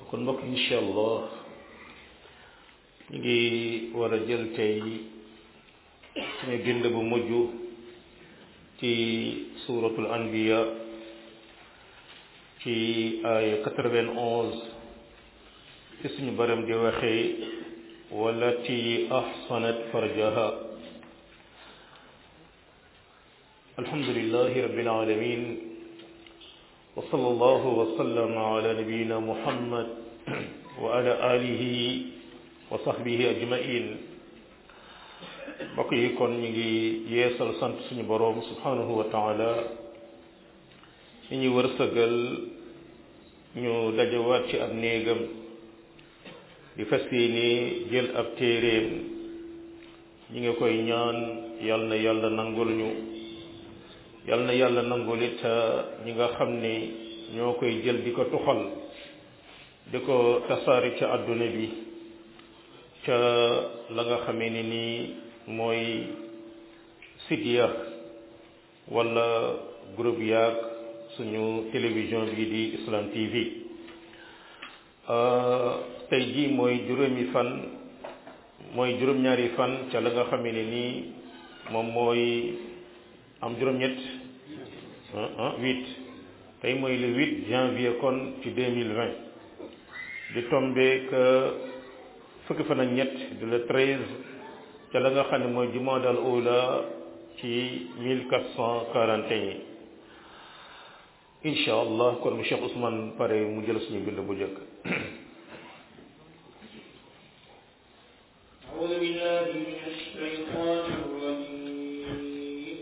kon mbokk incha allah ñu ngi war a jël tey suñu bind bu mujj ci suratul anbiya ci ay quatre-vingt-onze ci suñu baram di waxee wallati ahsanat farjaha alhamdulillahi rabbil alamin wa sallallahu wa sallama ala nabiyyina muhammad wa ala alihi wa sahbihi ajmain mbokk yi kon ñu ngi yeesal sant suñu boroom subhanahu wa taala ñi ñu wërsëgal ñu dajawaat ci ab néegam di fas ni jël ab téeréem ñi nga koy ñaan yal na yàlla nangul ñu yal na yàlla nangul it ñi nga xam ni ñoo koy jël di ko tuxal di ko tasaari ca àdduna bi ca la nga xamee ni nii mooy site ya wala groupe yaag suñu télévision bi di Islam TV tey jii mooy juróomi fan mooy juróom-ñaari fan ca la nga xamee ne nii moom mooy am juróom-ñett ah huit tey mooy le huit janvier kon ci deux mille vingt di tombeek fukki fan ak ñett de le treize ca la nga xam ne mooy jumaadal ula ci mille quatre cent quarante et un incha allah kon mu Cheikh Ousmane pare mu jël suñu bind bu njëkk أعوذ بالله من الشيطان الرجيم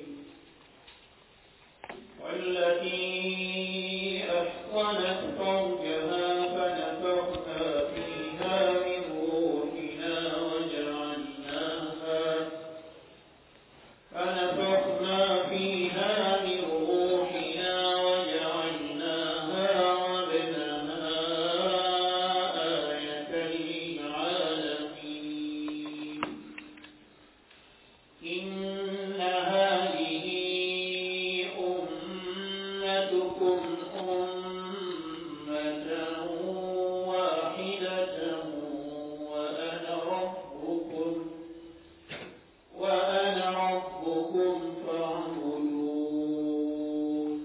والتي أحصنت فرجها فنفخنا فيها من روحنا وجعلناها فنفخنا فيها من روحنا وجعلناها وابنها آية للعالمين إن هذه أمتكم أمة واحدة وأنا ربكم وأنا ربكم فاعبدون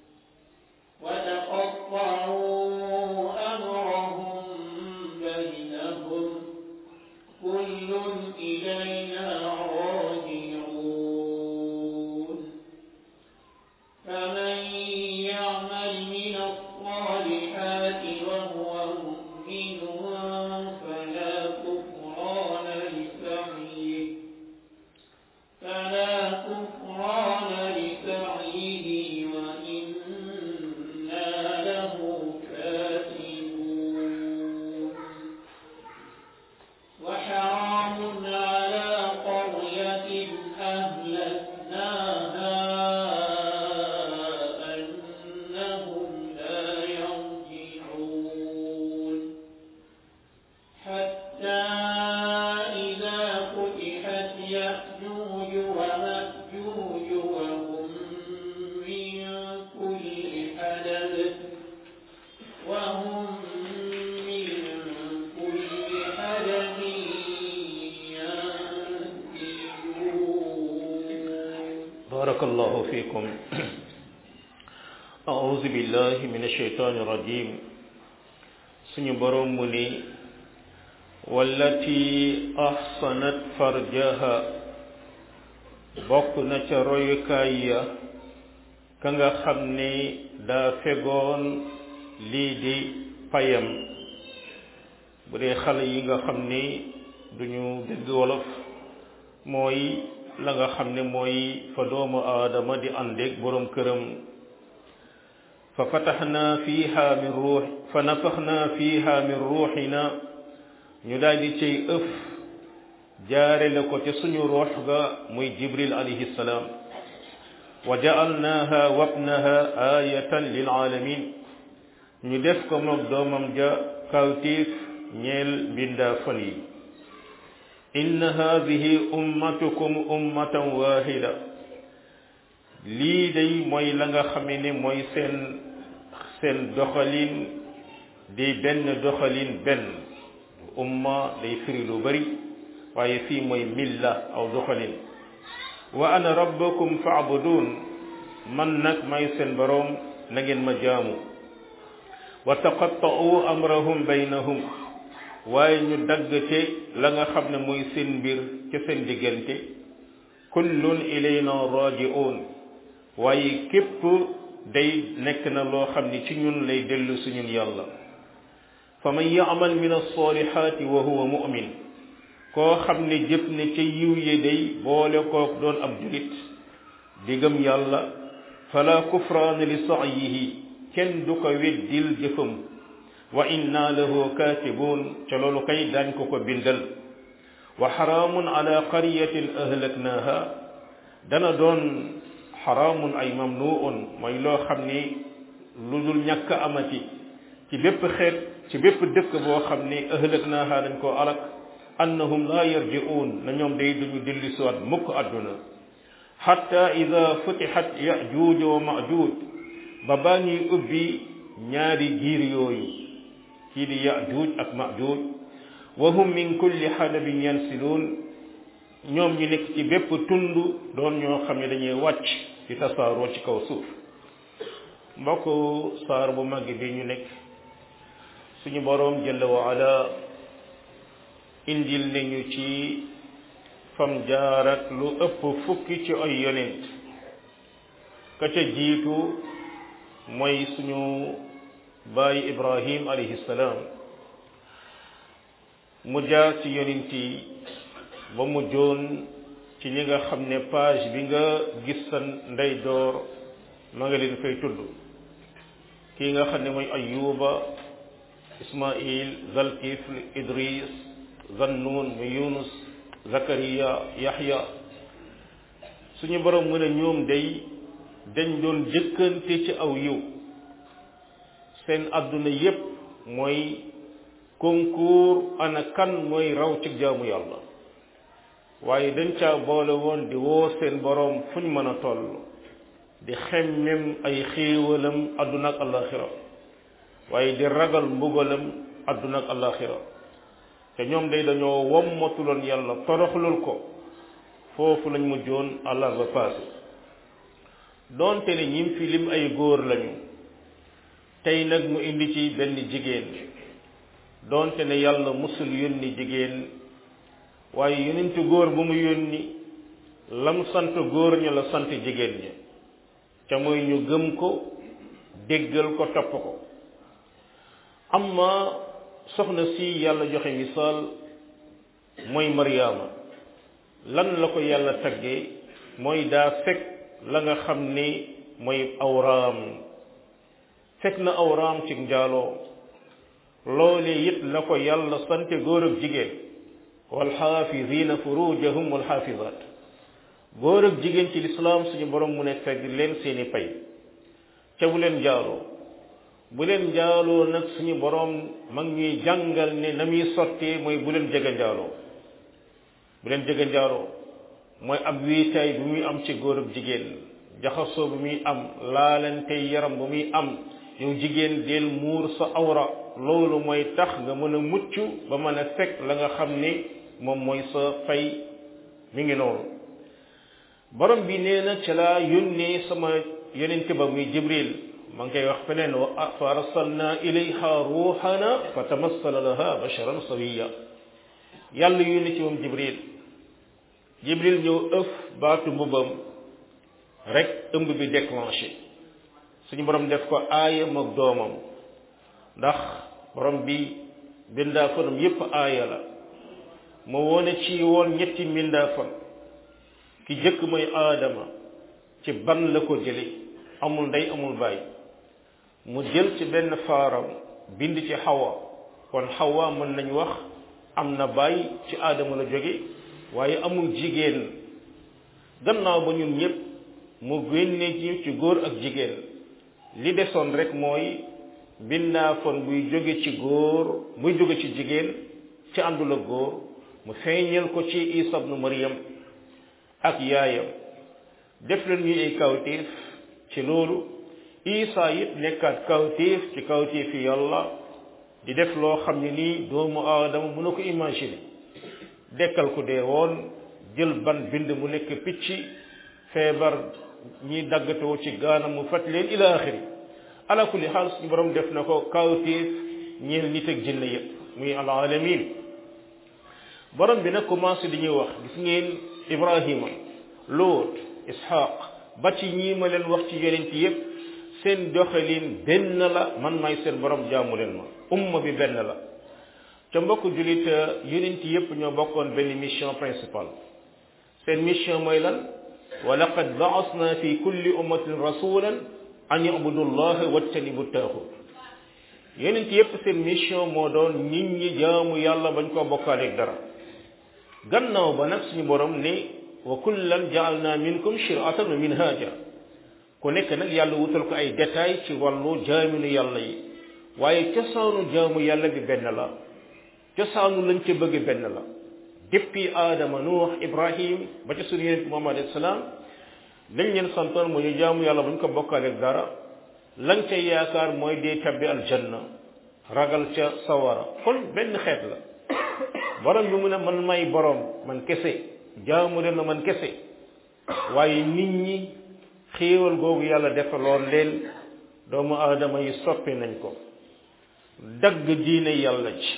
وتقطعوا أمرهم بينهم كل إلينا راجعون فمن يعمل من الصالحات وهو مؤمن فلا كفران لسعيه فلا كفران لسعيه وإنا له كاتبون وحرام على قرية أهلكناها أنهم لا يرجعون حتى إذا فتحت يأجوج ومأجوج وهم من كل حدب وهم من كل حدب ينسلون بارك الله فيكم أعوذ بالله من الشيطان الرجيم suñu borom mu ni wallati ahsanat farjaha bokk na ca royukaay ya ka nga xam ni daa fegoon lii di payam bu dee xale yi nga xam ni duñu dégg wolof mooy la nga xam ne mooy fa doomu aadama di àndeeg borom këram fa fataxna fiha min ruux fa nafaxna fiha min ruuxina ñu daal di cay ëf jaare la ko ca suñu ruux ga muy jibril alayhi salaam wa jaalnaha wabnaha ayatan lil alamin ñu def ko moog doomam ja kawtiif ñeel mbindaa fan yi inna hadihi ummatukum ummatan wahida lii day mooy la nga xame ne mooy seen seen doxalin di benn doxalin benn umma day firi lu bari waaye fii mooy milla aw doxalin wa ana rabbakum faabudun man nag may seen boroom na ngeen ma jaamu wa taqatta'u amrahum baynahum waaye ñu daggate la nga xam ne mooy seen mbir ca seen diggante kullun ilayna raji'un waaye képp day nekk na loo xam ni ci ñun lay dellu su ñun yàlla fa man ya'mal min as-salihati wa huwa mu'min koo xam ne jëf ne ca yiw ye day boole kook doon ab julit digam yàlla fala kufraana li sa'yihi kenn du ko weddil jëfam wa inna lahu katibun ca loolu kay daañ ko ko bindal wa xaraamun ala qaryatin ahlaknaha dana doon xaraamun ay mamnuun mooy loo xam ni lu dul ñàkk amati ci bépp xeet ci bépp dëkk boo xam ni ahlaknaha dañ koo alak annahum la yarji'un na ñoom day duñu dilli siwaat mukk àdduna xatta ida futixat yajuuj wa majuuj ba baa ñuy ubbi ñaari giir yooyu kii di yajuuj ak majuuj wa hum min kulli xadabin yansiluun ñoom ñu nekk ci bépp tund doon ñoo xam ne dañuy wàcc ci tasaaroo ci kaw suuf mbokk saar bu màgg bi ñu nekk suñu boroom jalla wa ala indil nañu ci fam jaar ak lu ëpp fukki ci ay yonent ka ca jiitu mooy suñu baay ibrahim alayhi salaam mu jaar ci yonent yi ba mu joon ci ñi nga xam ne page bi nga gis sa ndeyjoor ma nga leen fay tudd kii nga xam ne mooy ayuba ismail zalkifl idris zannun mu yunus zakariya yaxya suñu borom mu ne ñoom day dañ doon jëkkante ci aw yiw seen àdduna yépp mooy concours ana kan mooy raw ci jaamu yàlla waaye dañ caa boole woon di woo seen borom fu ñu mën a toll di xemmem ay xéewalam àdduna ak alaxira waaye di ragal mbugalam àdduna ak alaxira te ñoom day dañoo wommatuloon yàlla toroxlul ko foofu lañ mujjoon àllar ba passé doonte ne ñim fi lim ay góor lañu tey nag mu indi ci benn jigéen doonte ne yàlla musul yónni jigéen waaye yonentu góor bu mu yónni lam sant góor ña la sant jigéen ña ca mooy ñu gëm ko déggal ko topp ko amma soxna si yàlla joxe misaal mooy Mariama lan la ko yàlla taggee mooy daa fekk la nga xam ni mooy awraam fekk na awraam ci njaaloo loole it la ko yàlla sante góor ak jigéen walxaafizina furujahum walxaafizat góor ak jigéen ci lislaam suñu borom mu ne fekk leen seeni pay ca bu leen njaaloo bu leen njaaloo nag suñu borom mag ñuy jàngal ne na muy sottee mooy bu leen jege njaaloo bu leen jege njaaloo mooy ab wiitaay bu muy am ci góor ak jigéen jaxasoo bu muy am laalante yaram bu muy am yow jigéen del muur sa awra loolu mooy tax nga mën a mucc ba mën a fekk la nga xam ni moom mooy sa fay mi ngi noonu borom bi nee na ca laa yónnee sama yonente ba muy jibril ma ngi koy wax feneen wa fa arsalna ilayha ruuxana fa tamassala laha basharan sawiya yàlla yónni ci moom jibril jibril ñëw ëf baatu mbubam rek ëmb bi déclenché suñu borom def ko aayam ak doomam ndax borom bi bindaa fanam yépp aaya la mu wone ci woon ñetti mbindaa fan ki jëkk mooy aadama ci ban la ko jële amul ndey amul baay mu jël ci benn faaram bind ci xawa kon xawa mën nañ wax am na baay ci aadama la jóge waaye amul jigéen gannaaw ba ñun ñëpp mu génne ci ci góor ak jigéen li desoon rek mooy bindaafoon buy jóge ci góor buy jóge ci jigéen ci àndul ak góor mu feeñal ko ci isa ibnu maryam ak yaayam def leen ñuy ay kawtéef ci loolu isa it nekkaat kawtéef ci kawtéefi yàlla di def loo xam ne nii doomu aadama mën na ko imaginer dekkal ku dee woon jël ban bind mu nekk picc feebar ñi daggatoo ci gaanam mu fat leen ila axiri ala kulli xaal suñu borom def na ko kawtéef ñeel nit ak jinne yépp muy al alamin borom bi nag commencé di ñuy wax gis ngeen ibrahima loot ishaq ba ci ñii ma leen wax ci yonent yépp seen doxalin benn la man may seen borom jaamu leen ma umma bi benn la ca mbokk julit yonent yépp ñoo bokkoon benn mission principale seen mission mooy lan wa laqad baasna fi kulli ummatin rasulan an yabudu llaha wajtanibu taaxut yonent yépp seen mission moo doon nit ñi jaamu yàlla bañ koo bokkaaleeg dara gannaaw ba nag suñu borom ni wa kullan jaalna minkum shiratan wa minhaja ku nekk nag yàlla wutal ko ay détails ci wàllu jaaminu yàlla yi waaye cosaanu jaamu yàlla bi benn la cosaanu lañ ca bëgg benn la depuis aadama nuux ibrahim ba ca suñu yonent muhammad alayhi salaam lañ leen santoon mu ñu jaamu yàlla buñ ko bokkaaleeg dara lañ ca yaakaar mooy dee tabbi aljanna ragal ca sawara kon benn xeet la borom bi mu ne man may borom man kese jaamu leen ma man kese waaye nit ñi xéewal googu yàlla defaloon leen doomu aadama yi soppi nañ ko dagg diine yàlla ci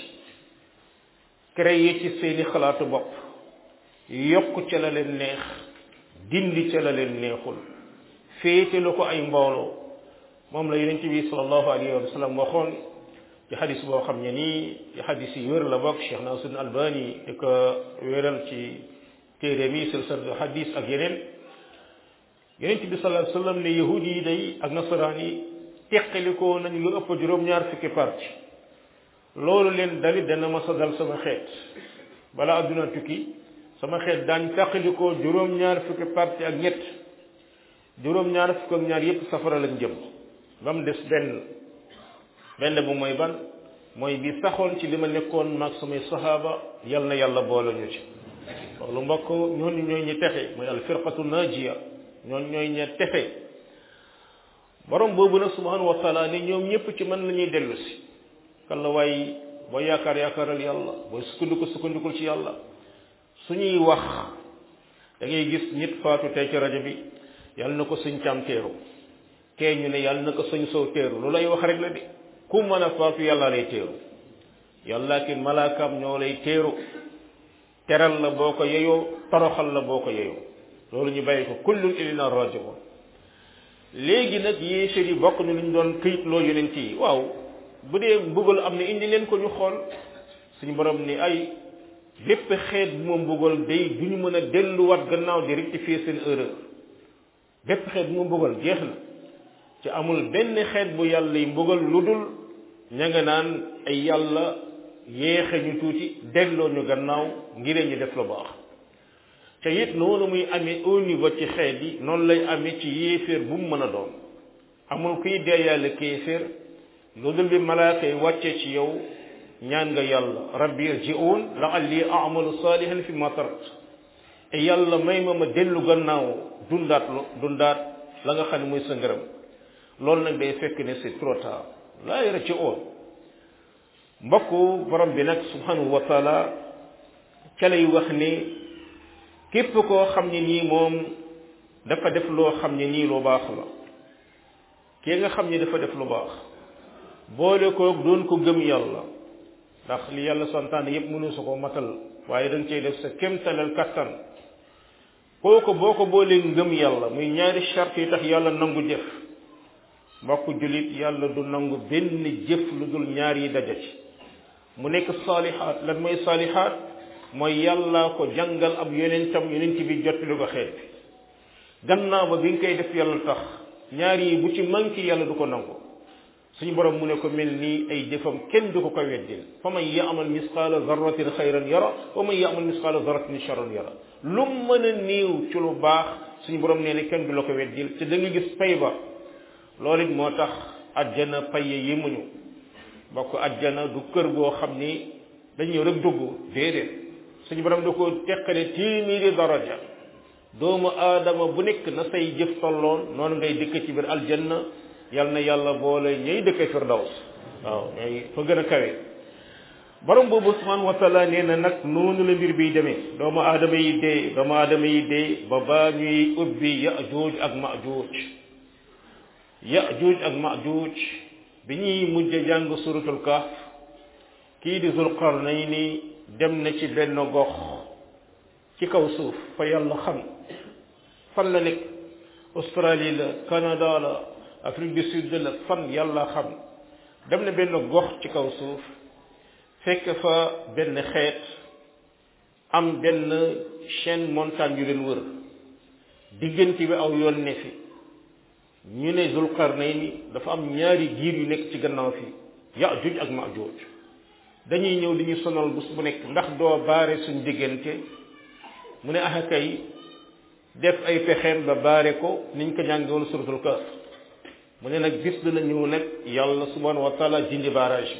créé ci seeni xalaatu bopp yokk ca la leen neex dindi ca la leen neexul féete lu ko ay mbooloo moom la yonent bi sallallahu alayhi wa sallam waxoon ci xadis boo xam ne nii ci xadis yi wér la bokk Cheikh Nasruddin Albani di ko wéral ci téere mi silsilatu xadis ak yeneen yonent bi sallallahu alayhi wa sallam ne yahudi yi day ak nasaraan yi teqalikoo nañ lu ëpp juróom-ñaar fukki parti loolu leen dalit dana ma sa dal sama xeet bala adduna tukki sama xeet daañ teqalikoo juróom-ñaar fukki parti ak ñett juróom-ñaar fukk ak ñaar yépp safara lañ jëm ba mu des benn benn bu mooy ban mooy bi saxoon ci li ma nekkoon maag samay sahaaba yal na yàlla boole ñu ci loolu mbokk ñooñu ñooy ñi texe mooy al firqatu najiya ñooñu ñooy ña texe borom boobu nag subhanahu wa taala ni ñoom ñëpp ci man la ñuy dellu si kan la waaye boo yaakaar yaakaaral yàlla booy sukkandiku sukkandikul ci yàlla suñuy wax da ngay gis nit faatu tey ci rajo bi yàlla na ko suñ càm teeru kee ñu ne yàlla na ko suñ sow teeru lu lay wax rek la de ku mën a faatu yàlla lay teeru yàlla ki malaakaam ñoo lay teeru teral la boo ko yeyoo toroxal la boo ko yeyoo loolu ñu bàyyi ko kullun ilina rajiun léegi nag yéeféer yi bokk na lu ñu doon këyit loo yonent yi waaw bu dee mbugal am na indi leen ko ñu xool suñu borom ni ay bépp xeet bu ma mbugal day du ñu mën a delluwaat gannaaw di rectifier seen erreur bépp xeet bu ma mbugal jeex na ci amul benn xeet bu yàlla yi mbugal lu dul ña nga naan ay yàlla yéexe ñu tuuti delloo ñu gannaaw ngir ñu def lu baax te it noonu muy amee au niveau ci xeet yi noonu lay amee ci yéeféer bu mu mën a doon amul kuy dee yàlla kéeféer lu dul bi malaaka yi wàccee ci yow ñaan nga yàlla rabbi irji'un la'alli a'malu salihan fi ma tarakt e yàlla may ma ma dellu gannaaw dundaat lu dundaat la nga xam ne muy sa ngërëm loolu nag day fekk ne c'est trop tard laa yarji'un mbokku borom bi nag subhanahu wa taala ca lay wax ni képp koo xam ne nii moom dafa def loo xam ne nii lu baax la kii nga xam ne dafa def lu baax boole ko doon ko gëm yàlla ndax li yàlla santaane yépp mënu su ko matal waaye da nga cey def sa kémtalal kattan kooku boo ko boolee ngëm yàlla muy ñaari charte yi tax yàlla nangu jëf mbokk julit yàlla du nangu benn jëf lu dul ñaar yi daja ci mu nekk saalihaat lan mooy saalihaat mooy yàlla ko jàngal ab yonentam yonent bi jot lu ko xeet gannaaw ba bi nga koy def yàlla tax ñaar yi bu ci manqué yàlla du ko nangu suñu borom mu ne ko mel nii ay jëfam kenn du ko ko weddil fa man yaamal misqaala zarratin xayran yara wa man yaamal misqaala zarratin charran yara lu mën a néew ci lu baax suñu borom nee ne kenn du la ko weddil te da nga gis pay ba loolu it moo tax ajjana paye yi muñu bokk ajjana du kër goo xam ni dañ ñëw rek dugg déedéet suñu borom da ko teqale téeméeri daraja doomu aadama bu nekk na say jëf tolloon noonu ngay dëkk ci biir aljanna yal na yàlla boole ñay dëkk firdaws waaw ñooy fa gën a kawe borom boobu subhanahu wa taala nee na nag noonu la mbir biy demee doomu aadama yi dee doomu aadama yi dee ba baa ñuy ubbi yajuuj ak majuuj yajuuj ak majuuj bi ñuy mujj jàng suratul kahf kii di zulqarnayni dem na ci benn gox ci kaw suuf fa yàlla xam fan la nekk Australie la Canada la Afrique du Sud la fan yàlla xam dem na benn gox ci kaw suuf fekk fa benn xeet am benn chaîne montagne yu leen wër diggante bi aw yoon ne fi ñu ne Zulqarnayni dafa am ñaari giir yu nekk ci gannaaw fi Yaajuuj ak Maajuuj dañuy ñëw di ñu sonal bés bu nekk ndax doo baare suñ diggante mu ne ah kay def ay pexeem ba baare ko niñ ko jànge woon suratul Kahf mu ne nag bis dana ñëw nag yàlla subhanahu wa taala dindi barrage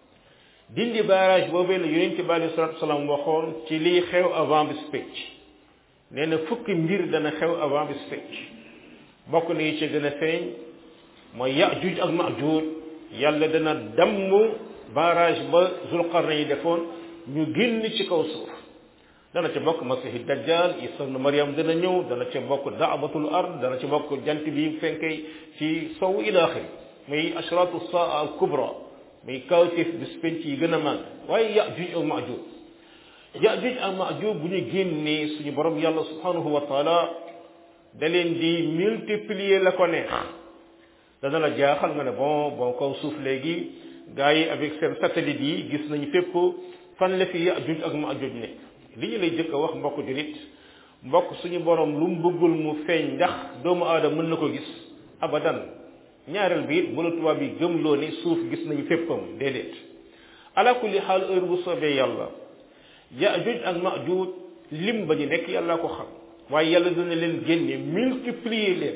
bi dindi barrage boobee la yonent bi alei salatu salaam waxoon ci liy xew avant bis pécc nee na fukki mbir dana xew avant bis pécc bokk na yi ci gën a feeñ mooy Yaajuuj ak Maajuuj yàlla dana damm barrage ba Zulqarnayn yi defoon ñu génn ci kaw suuf dana ca bokk masihi dajjal isa ibn maryam dana ñëw dana ca bokk daabatul ard dana ca bokk jant bi fenkee ci sow ila axiri muy ashratu saa al kubra muy kawtif bis penc yi gën a màgg waaye yajuj ak majuj yajuj ak majuj bu ñu génnee suñu borom yàlla subhanahu wa taala da leen di multiplier la ko neex dana la jaaxal nga ne bon bon kaw suuf léegi gars yi avec seen satellite yi gis nañu fépp fan la fi yajuj ak majuj nekk li ñu lay jëkk a wax mbokk julit mbokk suñu borom lu mu bëggul mu feeñ ndax doomu aadama mën na ko gis abadan ñaareel bi it bu la tubaab yi gëmloo ni suuf gis nañu féppam déedéet ala kulli xaal heure bu soobee yàlla yaajuj ak maajuj lim ba ñu nekk yàlla ko xam waaye yàlla dina leen génne multiplier leen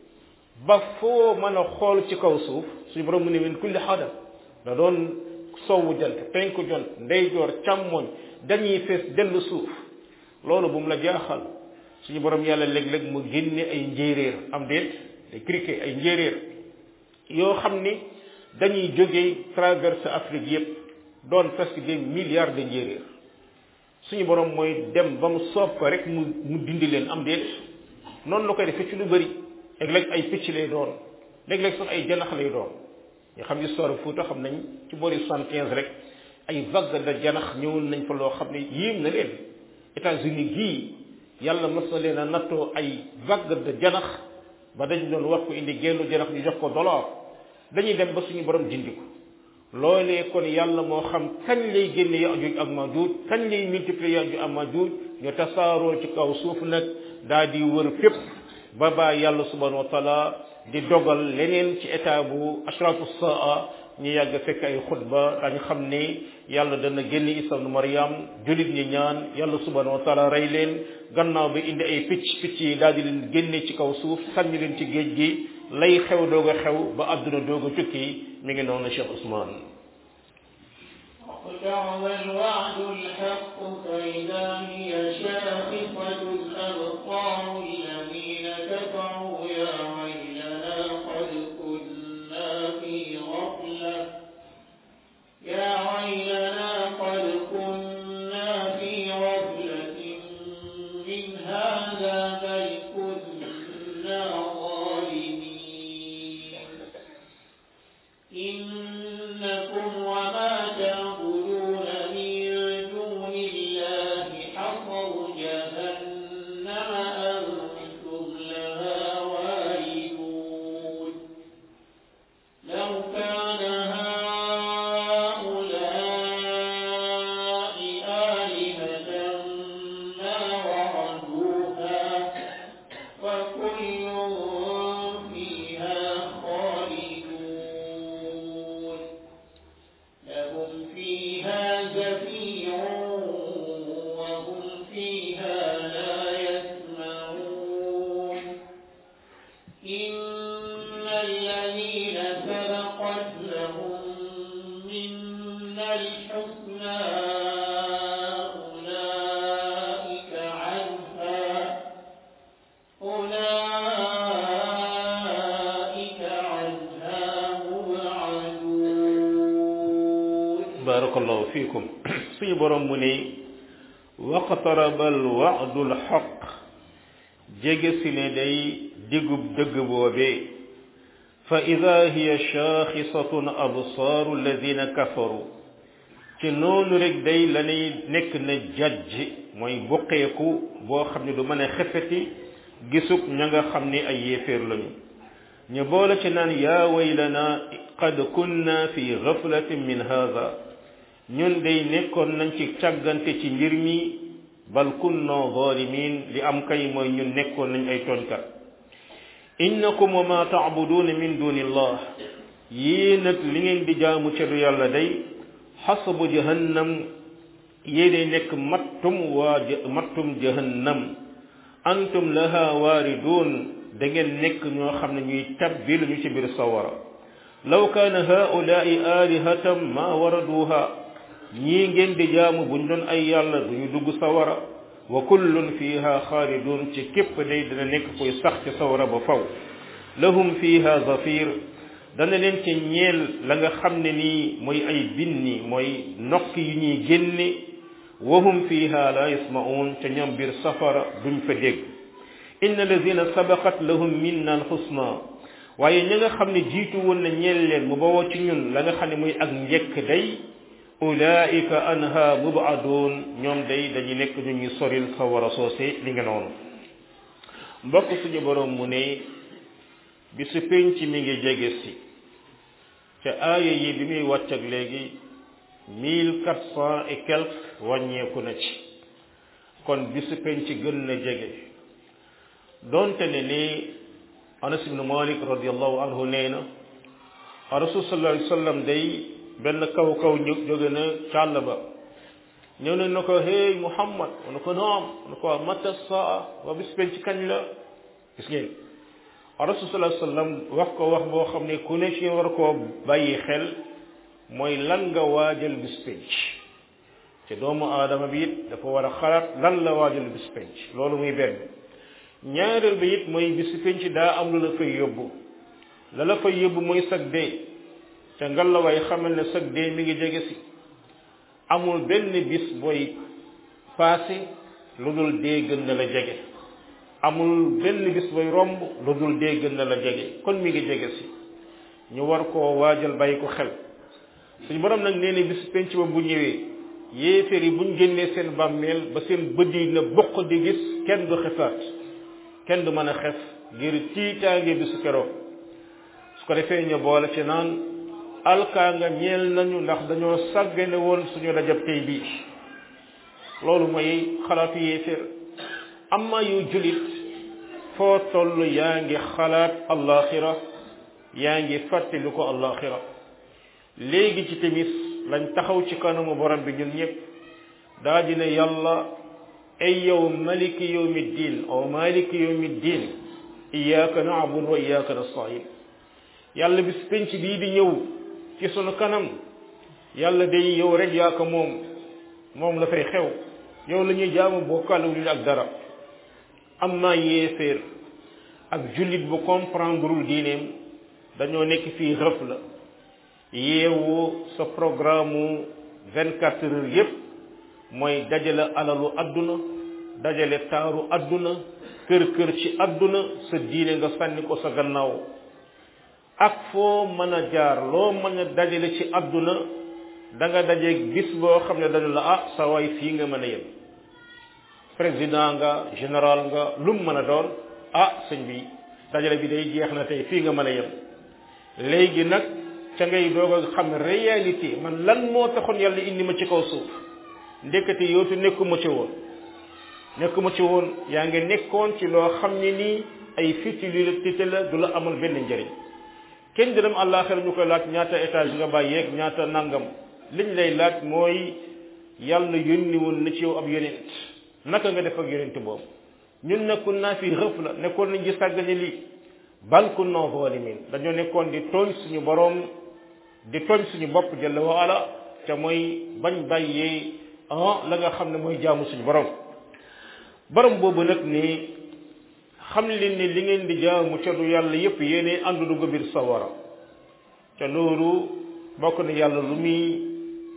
ba foo mën a xool ci kaw suuf suñu borom mu ne min kulli xadam da doon sowwu jant penku jant ndeyjoor càmmoñ dañuy fees dellu suuf loolu bu mu la jaaxal suñu borom yàlla léeg-léeg mu génne ay njéeréer am déet ay criquet ay njéeréer yoo xam ni dañuy jógee traverse Afrique yépp doon presque des milliards de njéeréer suñu borom mooy dem ba mu soob ko rek mu mu dindi leen am déet noonu la koy defee ci lu bëri léeg-léeg ay picc lay doon léeg-léeg sax ay janax lay doon ñu xam histoire Fuuta xam nañ ci boori soixante-quinze rek ay vague de janax ñëwoon nañ fa loo xam ne yéem na leen États-Unis gii yàlla mas na leen a nattoo ay vague de janax ba dañ doon wax ko indi génnu janax ñu jox ko dollar dañuy dem ba suñu borom dindi ko loolee kon yàlla moo xam kañ lay génne Yaajuuj ak Maajuuj kañ lay multiplier Yaajuuj ak Maajuuj ñu tasaaroo ci kaw suuf nag daa di wër fépp ba baa yàlla subhanahu wa taala di dogal leneen ci état bu ashratu saa ñu yàgg fekk ay xutba dañ xam ne yàlla dana génn isa nu mariam julit ñi ñaan yàlla subhanahu wa taala rey leen gannaaw bi indi ay picc picc yi daal di leen génne ci kaw suuf sànni leen ci géej gi lay xew doog a xew ba àdduna doog a cukki mi ngi noonu Cheikh Ousmane اقترب الوعد الحق فإذا هي شاخصة الأبصار الذين كفروا يا ويلنا قد كنا في غفلة يا ويلنا قد كنا في غفلة من هذا بل كنا ظالمين إنكم وما تعبدون من دون الله حصر جهنم أنتم لها واردون لو كان هؤلاء آلهة ما وردوها وكل فيها خالدون لهم فيها زفير وهم فيها لا يسمعون إن الذين سبقت لهم منا الحسنى أولئك عنها أولئك عنها مبعدون barakallahu fiikum suñu borom mu ne waqtaraba alwa'du alxaq jege si ne day digub dëgg boobee fa ida hiya shaaxisatun absaaru alladina kafaru ci noonu rek day lañuy nekk na jajj mooy buqeeku boo xam ne du mën a xefeti gisub ña nga xam ni ay yéeféer lañu ñu boole ci naan yaa waylana qad kunna fi gaflatin min hada ñun day nekkoon nañ ci càggante ci mbir mi bal kunna zalimin li am kay mooy ñun nekkoon nañ ay tooñkat innakum wa ma taabuduuna min dunillah yii nag li ngeen di jaamu ca du yàlla day xasabu jahannam yéenay nekk mattum waa mattum jahannam antum laha waaridun da ngeen nekk ñoo xam ne ñuy tabbil ñu ci biir sawara law kaana haulaai alihatan ma waraduha ñii ngeen di jaamu buñ doon ay yàlla duñu dugg sawara wa kullun fiha xaalidun ci képp day dina nekk koy sax ci sawara ba faw lahum fiha zafir dana leen ci ñeel la nga xam ne nii mooy ay binni mooy nokk yu ñuy génne wahum fiha la yasmaun ca ñoom biir safara duñ fa dégg inna alladina sabaqat lahum minna alxusna waaye ña nga xam ne jiitu woon na ñeel leen mu bawoo ci ñun la nga xam ne muy ak njëkk day ulaika anha mubadun ñoom day dañu nekk ñu ñu soril sawara soose li nga noonu mbokk suñu borom mu ne bi su penc mi ngi jege si ca aaya yi bi muy wàcc ak léegi mille quatre cent et quelque wàññeeku na ci kon bi su penc gën na jege donte ne ni anas ibnu malik radiallahu anhu nee na rasul sallallahu alayhi wa sallam day benn kaw kaw ñu jóge na càll ba ñëw ne na ko hey muhammad mu ne ko naam mu ne ko mata saa wa bis penc kañ la gis ngeen rasul sallallahu alayhi wa sallam wax ko wax boo xam ne ku ne ci war koo bàyyi xel mooy lan nga waajal bis penc te doomu aadama bi it dafa war a xalaat lan la waajal bis penc loolu muy benn ñaareel bi it mooy bis penc daa am lu la fay yóbbu la la fay yóbbu mooy sag dee te ngalawaay xamal ne sag dee mi ngi jege si amul benn bis booy passé lu dul dee gën na la jege amul benn bis booy romb lu dul dee gën na la jege kon mi ngi jege si ñu war koo waajal bàyyi ko xel suñu borom nag nee na bis penc ba bu ñëwee yéeféer yi buñ génnee seen bàmmeel ba seen bët yi na bokk di gis kenn du xefaat kenn du mën a xef ngir tiitaange bisu keroog su ko defee ñu boole ci naan alkaa nga ñeel nañu ndax dañoo sàggane woon suñu dajab tey bii loolu mooy xalaatu yéeféer amma yu julit foo toll yaa ngi xalaat allaxira yaa ngi fàttali ko allaxira léegi ci timis lañ taxaw ci kanamu borom bi ñun ñëpp daa dina yàlla ay yow maliki yawmi ddin aw maliki yawmi ddin iyyaka na'budu wa iyyaka nasta'in yàlla bis penc bii di ñëw ci sunu kanam yàlla day yow rek yaa ko moom moom la fay xew yow la ñuy jaamu bokkaale wu ak dara amma yéeféer ak jullit bu comprendreul diineem dañoo nekk fii rëf la yeewu sa programme vingt quatre heures yépp mooy dajale alalu adduna dajale taaru adduna kër kër ci adduna sa diine nga sànni ko sa gannaaw ak foo mën a jaar loo mën a dajale ci adduna da nga daje gis boo xam ne dañu la ah sa waay fii nga mën a yem président nga général nga lu mu mën a doon ah sëñ bi dajale bi day jeex na tey fii nga mën a yem léegi nag ca ngay doog a xam réalité man lan moo taxoon yàlla indi ma ci kaw suuf ndekete yootu nekkuma ci woon nekkuma ci woon yaa ngi nekkoon ci loo xam ne nii ay futilité la du la amal benn njëriñ kenn di dem àllaaxira ñu koy laaj ñaata étage nga bàyyeeg ñaata nangam liñ lay laaj mooy yàlla yónni woon na ci yow ab yonent naka nga def ak yonent boobu ñun nekkul naa fi xëf la nekkoon nañ ci sàggane lii bal kunna zalimin dañoo nekkoon di tooñ suñu boroom di tooñ suñu bopp jalla wa ala te mooy bañ bàyyee ah la nga xam ne mooy jaamu suñu borom borom boobu nag ni xam leen ni li ngeen di jaamu ca du yàlla yépp yéene àndu dugg biir sawara te loolu bokk na yàlla lu muy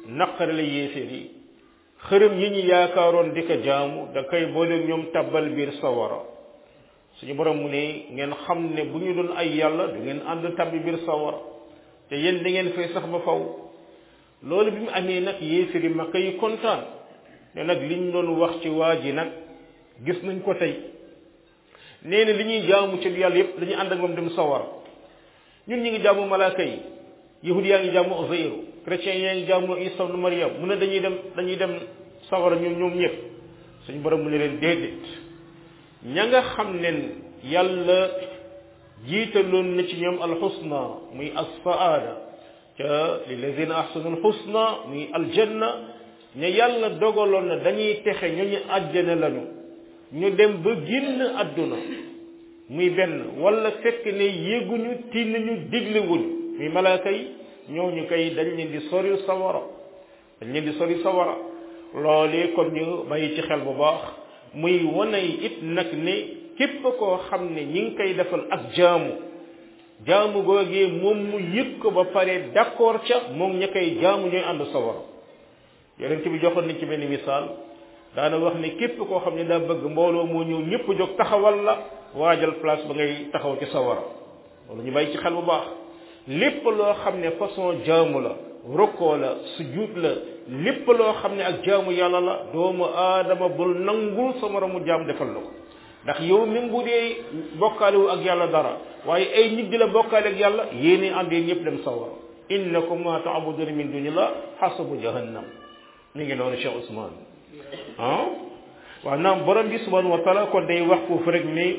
naqare la yéeféer yi xërëm yi ñu yaakaaroon di ko jaamu da koy boole ñoom tabbal biir sawara suñu borom mu ne ngeen xam ne bu ñu doon ay yàlla du ngeen ànd tabbi biir sawara te yéen da ngeen fay sax ba faw loolu bi mu amee nag yéeféer yi makka yi kontaan ne nag liñ doon wax ci waa ji nag gis nañ ko tey nee na li ñuy jaamu ci yàlla yépp dañuy ànd ak moom dem sawara ñun ñu ngi jaamu malaaka yi yahud yaa ngi jaamu Uzayru chrétien yaa ngi jaamu Isa ibn Maryam mu ne dañuy dem dañuy dem sawara ñoom ñoom ñëpp suñu borom mu ne leen déedéet ña nga xam ne yàlla jiitaloon na ci ñoom alxusna muy asfaada ca lillazina ahsanu alxusna muy aljanna ña yàlla dogaloon na dañuy texe ñooñu àjjana lañu ñu dem ba génn àdduna muy benn wala fekk ne yéguñu tiinuñu diglewuñu muy malaaka yi ñooñu kay dañ leen di sori sawara dañ leen di sori sawara loolee kon ñu bàyyi ci xel bu baax muy wane it nag ne képp koo xam ne ñi ngi koy defal ak jaamu jaamu googee moom mu yëg ko ba pare d'accord ca moom ña koy jaamu ñooy ànd sawara yonent bi joxoon nañ ci benn misaal daana wax ne képp koo xam ne daa bëgg mbooloo moo ñëw ñëpp jóg taxawal la waajal place ba ngay taxaw ci sawara loolu ñu bàyyi ci xel bu baax lépp loo xam ne façon jaamu la rokkoo la sujud la lépp loo xam ne ak jaamu yàlla la doomu aadama bul nangul sa moromu jaam defal la ko ndax yow même bu dee bokkaalewu ak yàlla dara waaye ay nit di la bokkaale ak yàlla yéene àndee ñëpp dem sawara innakum ma taabuduna min dunillah xasabu jahannam mi ngi noonu Cheikh Ousmane ah waaw naam borom bi subhanahu wa taala kon day wax foofu rek ni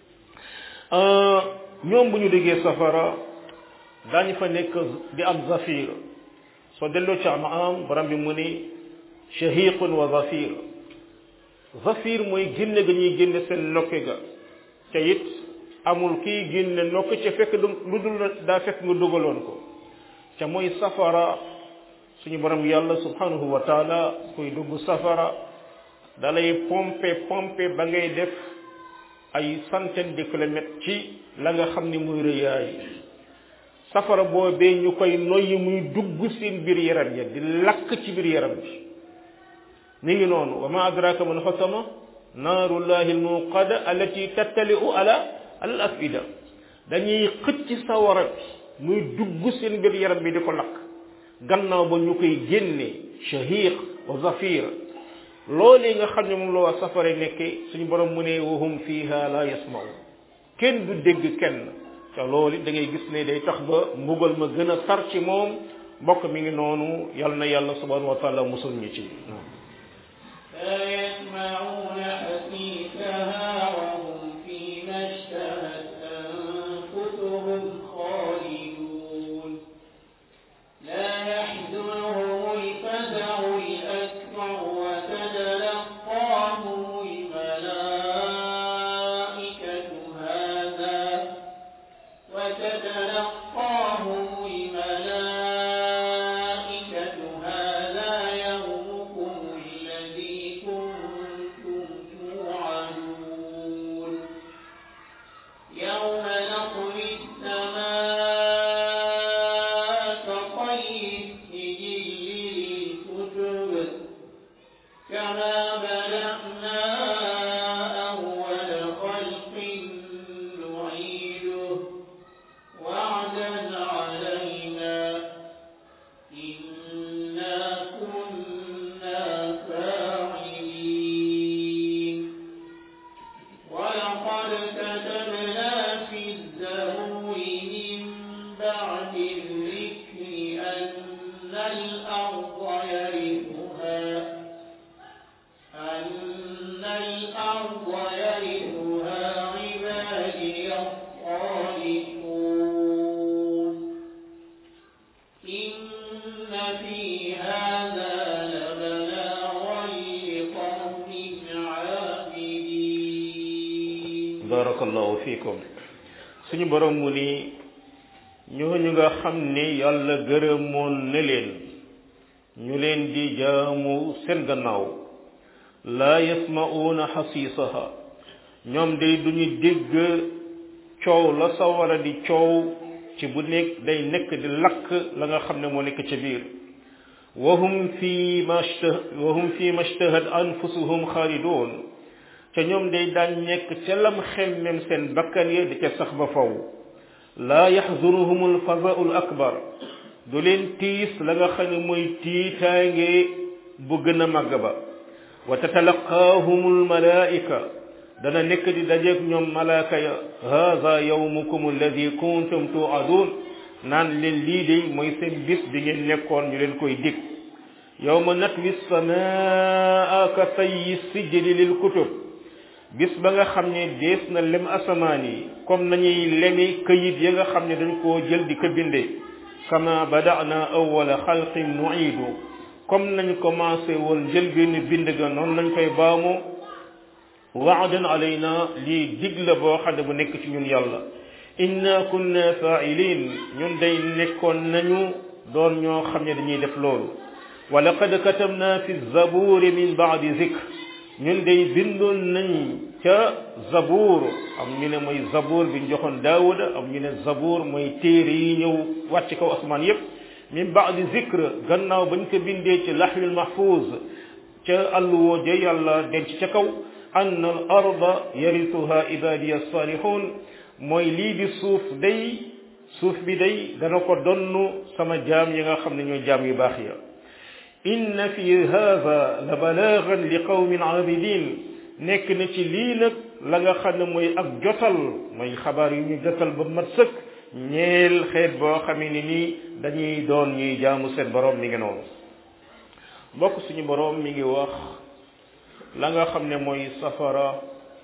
ñoom bu ñu déggee safara daañu fa nekk di am zafir soo delloo ci am am borom bi mu ni shahiqun wa zafir zafir mooy génne ga ñuy génne seen nokke ga ca it amul kii génne nokk ca fekk du lu dul daa fekk nga dugaloon ko ca mooy safara suñu borom yàlla subhanahu wa taala kuy dugg safara dalay pompe pompe ba ngay def ay centaine de kilomètres ci la nga xam ni muy rëyaay safara boobee ñu koy noyyi muy dugg seen biir yaram ya di lakk ci biir yaram bi ni ngi noonu wa ma adraka man xasama naarullahi almuqada allati tattali'u ala al afida dañuy xëcc sawara bi muy dugg seen biir yaram bi di ko lakk gannaaw ba ñu koy génne shahiq wa zafir loolee nga xam ne moom la waa safara nekke suñu borom mu ne wahum fiha la yasma'u kenn du dégg kenn te loolu da ngay gis ne day tax ba mbugal ma gën a tar ci moom mbokk mi ngi noonu yal na yàlla subhanahu wa taala musul ñu ci لا يسمعون حسيسها وهم فيما اشتهت أنفسهم خالدون لا يحزنهم الفزع الأكبر وتتلقاهم الملائكة هذا وتتلقاهم الملائكة هذا يومكم الذي كنتم توعدون يوم نطوي السماء كطي السجل للكتب كما بدأنا أول خلق نعيده وعدا علينا إنا كنا فاعلين ولقد كتبنا في الزبور من بعد الذكر أن الأرض يرثها أن الأرض يرثها عبادي الصالحون إن في هذا لبلاغا لقوم عابدين barakallahu fiikum suñu borom mu ni ñooñu nga xam ne yàlla gërëmoon na leen ñu leen di jaamu seen gannaaw laa yasma'uuna xasiisaha ñoom day duñu dégg coow la sawara di coow ci bu nekk day nekk di lakk la nga xam ne moo nekk ca biir wahum fi ma wahum fi ma shtahat anfusuhum xaalidun ca ñoom day daan nekk ca lam xemmem seen bakkan ya di ca sax ba faw laa yaxzunuhum alfazau l akbar du leen tiis la nga xam ne mooy tiitaange bu gën a màgg ba wa tatalaqaahum almalaika dana nekk di dajeeg ñoom malaaka ya haada yawmukum alladi kuntum tuadun naan leen lii de mooy seen bis bi ngeen nekkoon ñu leen koy dig yawma natwi samaa ka tayyi sijli lil kutub bis ba nga xam ne dees na lem asamaan yi comme nañuy lemi këyit ya nga xam ne dañ koo jël di ko bindee kama badana awwala xalqin nuidu comme nañ commencé woon jël benn bind ga noonu lañ koy baamu waadan alayna lii dig la boo xam ne bu nekk ci ñun yàlla inna kunna fa'ilin ñun day nekkoon nañu doon ñoo xam ne dañuy def loolu wa laqad katabna fi zaburi min ba'di zikr ñun day bindoon nañ ca zabuur am ñu ne mooy zabuur bi ñu joxoon daawuda am ñu ne zabuur mooy téere yi ñëw wàcc kaw asmaan yépp min baadi zikr gannaaw bañ ko bindee ci laxwil mahfuz ca alluwoo ja yàlla denc ca kaw ann al arda yarituha ibadiya salihun mooy lii di suuf day suuf bi day dana ko donn sama jaam yi nga xam ne ñooy jaam yu baax ya inna fi hada la balaagan li qawmin abidin nekk na ci lii nag la nga xam ne mooy ak jotal mooy xabaar yu ñu jotal ba mat sëkk ñeel xeet boo xamee ni nii dañuy doon ñuy jaamu seen borom mi ngi noonu mbokk suñu borom mi ngi wax la nga xam ne mooy safara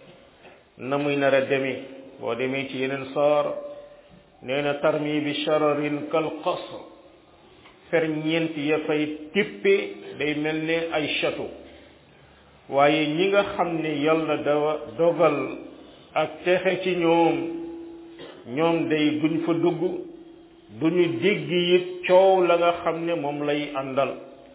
na muy nar a demee boo demee ci yeneen saar nee na tarmi bi shararin kal qasr ferñeent ya fay tippe day mel ne ay château waaye ñi nga xam ne yàlla dawa dogal ak texe ci ñoom ñoom day duñ fa dugg duñu dégg it coow la nga xam ne moom lay àndal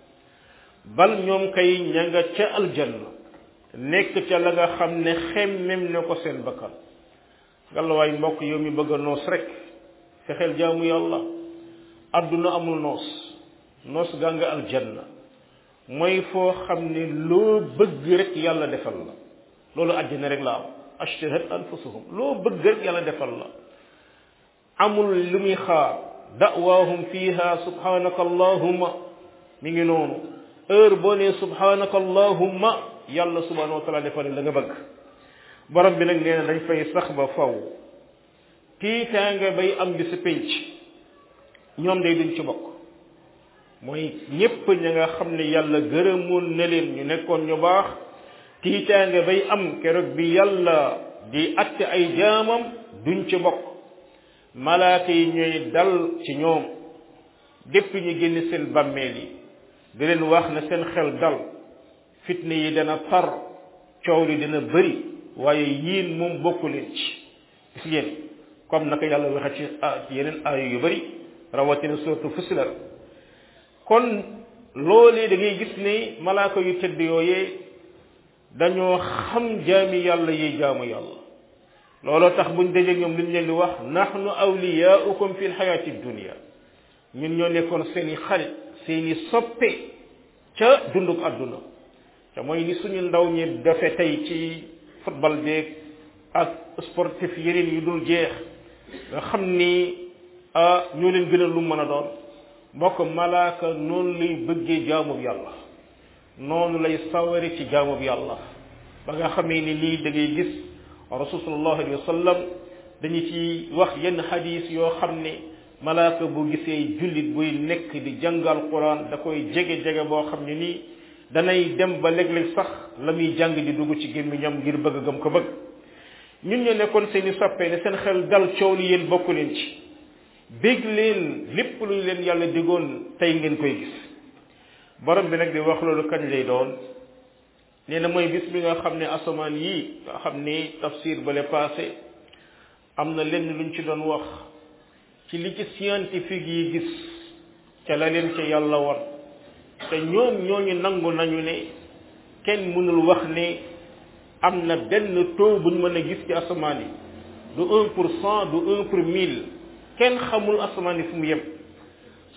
bal ñoom kay ña nga ca aljanna nekk ca la nga xam ne xemmem ne ko seen bakkan ngalawaay mbokk yow mi bëgg a noos rek fexeel jaamu yàlla adduna amul noos noos gaa nga aljanna mooy foo xam ne loo bëgg rek yàlla defal la loolu àjjana rek la am ashtahat anfusuhum loo bëgg rek yàlla defal la amul lu muy xaar da'waahum fiha subhanaka allahumma mi ngi noonu heure boo nee subhanaka allahumma yàlla subhanahu wa taala defal la nga bëgg borom bi nag nee na dañ fay sax ba faw tiitaanga bay am bi si pénc ñoom day duñ ci bokk mooy ñépp ña nga xam ne yàlla gërëmoon na leen ñu nekkoon ñu baax tiitaanga bay am keroog bi yàlla di atte ay jaamam duñ ci bokk malaaka yi ñooy dal ci ñoom dépp ñu génn seen bàmmeel yi di leen wax na seen xel dal fitne yi dana tar coow li dina bëri waaye yiin moom bokku leen ci gis ngeen comme naka yàlla waxe ci ci yeneen aaya yu bëri rawatina surtout fusilar kon loolee da ngay gis ne malaaka yu tëdd yooyee dañoo xam jaami yàlla yi jaamu yàlla looloo tax buñ dajee ñoom liñ leen di wax nahnu awliyaukum fi lxayaati dunia ñun ñoo nekkoon seeni xarit seeni soppe ca dunduk àdduna te mooy ni suñu ndaw ñi dafe tey ci football beeg ak sportif yeneen yu dul jeex nga xam ni ah ñoo leen gën a lu mën a doon mbokk malaaka noonu lay bëggee jaamub yàlla noonu lay sawari ci jaamub yàlla ba nga xamee ni lii da ngay gis rasul sallallahu alayhi wa sallam dañu ci wax yenn xadis yoo xam ne malaaka bu gisee jullit buy nekk di jàngal quran da koy jege-jege boo xam ne nii danay dem ba léeg-léeg sax la muy jàng di dugg ci gémmiñam ngir bëgg gëm ko bëgg ñun ñu nekkoon seeni soppee ne seen xel dal coow li yéen bokku leen ci bég leen lépp lu leen yàlla digoon tey ngeen koy gis borom bi nag di wax loolu kañ lay doon nee na mooy bis bi nga xam ne asamaan yii nga xam ni tafsir bale passé am na lenn luñ ci doon wax ci li ci scientifique yi gis ca la leen ca yàlla war te ñoom ñooñu nangu nañu ne kenn mënul wax ne am na benn taux buñ mën a gis ci asamaan yi du un pour cent du un pour mille kenn xamul asamaan yi fu mu yem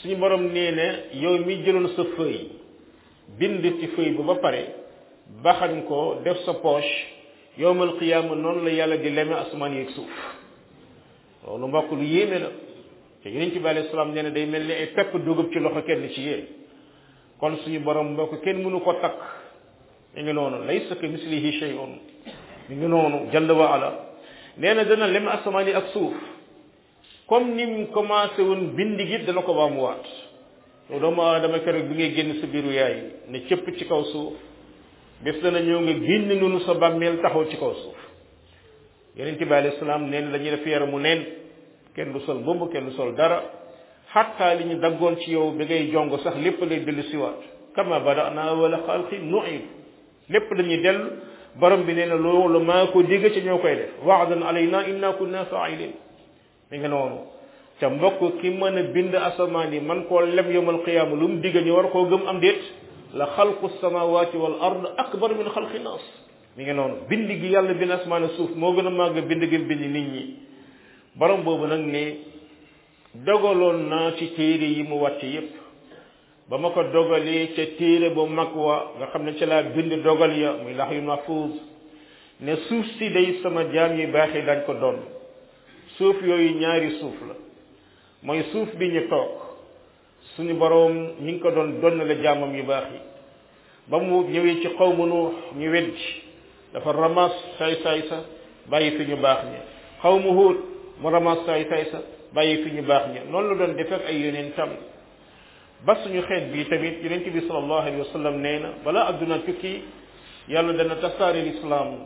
suñu borom nee na yow mi jëloon sa feuille bind ci feuille bu ba pare baxañ ko def sa poche yowmal qiyaama noonu la yàlla di leme asamaan yeeg suuf loolu mbokk lu yéeme la te yonent bi alayhi salaam nee na day mel ni ay pepp dugub ci loxo kenn ci yéen kon suñu borom mbokk kenn mënu ko takk mi ngi noonu laysa ka mislihi shay'un mi ngi noonu jalla wa ala nee na dana lem asamaan yi ak suuf comme ni mu commencé woon bind gi dana ko baamuwaat yow doomu aadama keroog bi ngay génn sa biiru yaay ne cëpp ci kaw suuf bés dana ñëw nga génn nunu sa bàmmeel taxaw ci kaw suuf yonent bi alayhi salaam neen la ñuy def yaramu neen kenn du sol mbubb kenn du sol dara xatta li ñu daggoon ci yow bi ngay jong sax lépp lay dellu siwaat kama bada'na awwala xalqin nu'id lépp dañuy dellu borom bi nee na loolu maa ko digg ci ñoo koy def wa'dan alayna inna kunna fa'ilin mi nga noonu te mbokk ki mën a bind asamaan yi man koo lem yawmal qiyaama lu mu digg ñu war koo gëm am déet la xalqu samawati wal ard akbar min xalqi nas mi ngi noonu bind gi yàlla bind asamaan suuf moo gën a màgg bind gi bind nit ñi borom boobu nag ne dogaloon naa ci téere yi mu wàcc yépp ba ma ko dogalee ca téere bu mag wa nga xam ne ca laa bind dogal ya muy lax yu mahfuuz ne suuf si day sama jaam yi baaxee dañ ko doon suuf yooyu ñaari suuf la mooy suuf bi ñu toog suñu boroom ñi ngi ko doon donn la jaamam yu baax yi ba mu ñëwee ci xawmu Nuux ñu weddi dafa ramas saay saay sa bàyyi fi ñu baax ñi xawmu Huud mu ramas saay saay sa bàyyi fi ñu baax ñi noonu la doon def ak ay yeneen tam ba suñu xeet bi tamit yonent bi sallallahu alayhi wa sallam nee na balaa adduna tukki yàlla dana tasaare lislaam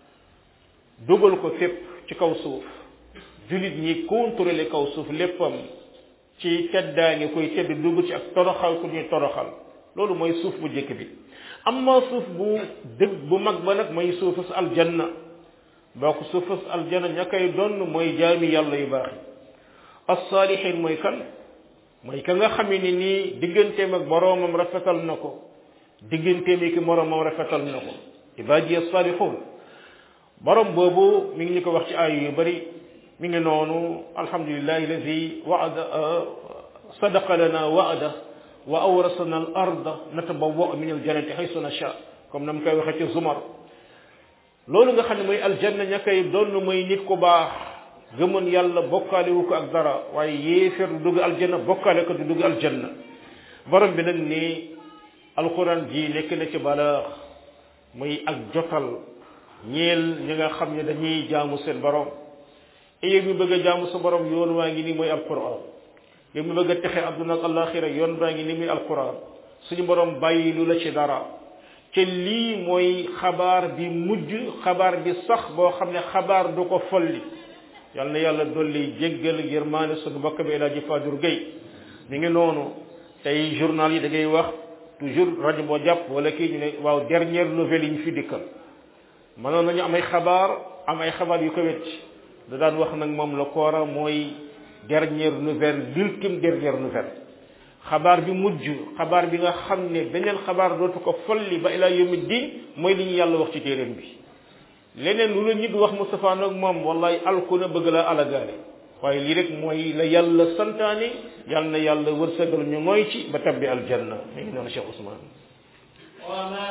dugal ko fépp ci kaw suuf jullit ñi contrôler kaw suuf léppam ci teddaa ngi koy tedd dugg ci ak toroxal ku ñuy toroxal loolu mooy suuf bu njëkk bi amma suuf bu dëgg bu mag ba nag mooy suufus aljanna boo ko suufus aljanna ña koy donn mooy jaami yàlla yu baax yi as-saalihin mooy kan mooy ka nga xamee ni nii digganteem ak boroomam rafetal na ko digganteem ak moroomam rafetal na ko ibaadi as-saalihun borom boobu mi ngi ñu ko wax ci aay yu bari mi ngi noonu alhamdulillahi alladi waada sadaqa lana waada wa awrasana al arda natabawwa min al jannati haysu nasha comme na mu koy waxee ci zumar loolu nga xam ne mooy aljanna ña koy doon mooy nit ku baax gëmoon yàlla bokkaale wu ko ak dara waaye yéeféer du dugg aljanna bokkaale ko du dugg aljanna borom bi nag ni alquran ji nekk na ci balaax muy ak jotal ñeel ñi nga xam ne dañuy jaamu seen borom et yow mi bëgg a jaamu sa borom yoon waa ngi nii mooy alquran yow mi bëgg a texe àdduna ak alaxira yoon baa ngi nii muy alquran suñu borom bàyyi lu la ci dara te lii mooy xabaar bi mujj xabaar bi sax boo xam ne xabaar du ko folli yal na yàlla dolli jéggal yërmaane suñu mbokk bi El Hadji Fadiour Gueye mi ngi noonu tey journal yi da ngay wax toujours rajo boo jàpp wala kii ñu ne waaw dernière nouvelle yi ñu fi dikkal mënoon nañu am ay xabaar am ay xabaar yu ko wetti da daan wax nag moom la koora mooy dernière nouvelle l'ultime dernière nouvelle xabaar bi mujj xabaar bi nga xam ne beneen xabaar dootu ko folli ba ila yawmi din mooy li ñu yàlla wax ci téeréem bi leneen lu la nit wax Moustapha nag moom wallahi alku na bëgg la alagaale waaye lii rek mooy la yàlla santaane yal na yàlla wërsëgal ñu mooy ci ba tabbi aljanna mi ngi noonu Cheikh Ousmane وما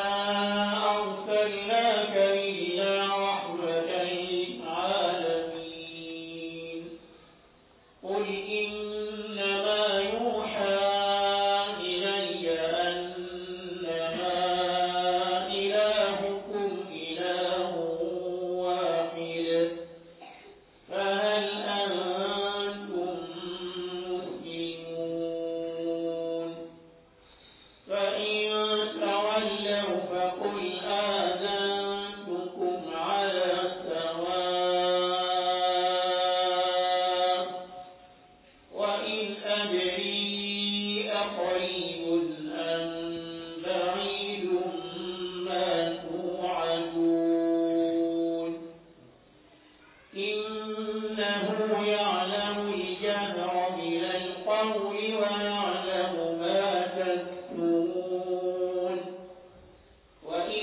أرسلناك إلا رحمة للعالمين قل إنما يوحى إلي أنما إلهكم إله واحد فهل أنتم مسلمون فإن تولوا فقل آذنتكم على سواء وإن أدري أقريب أم بعيد ما توعدون إنه يعلم الجهر من القول ويعلم ما تكتمون وإن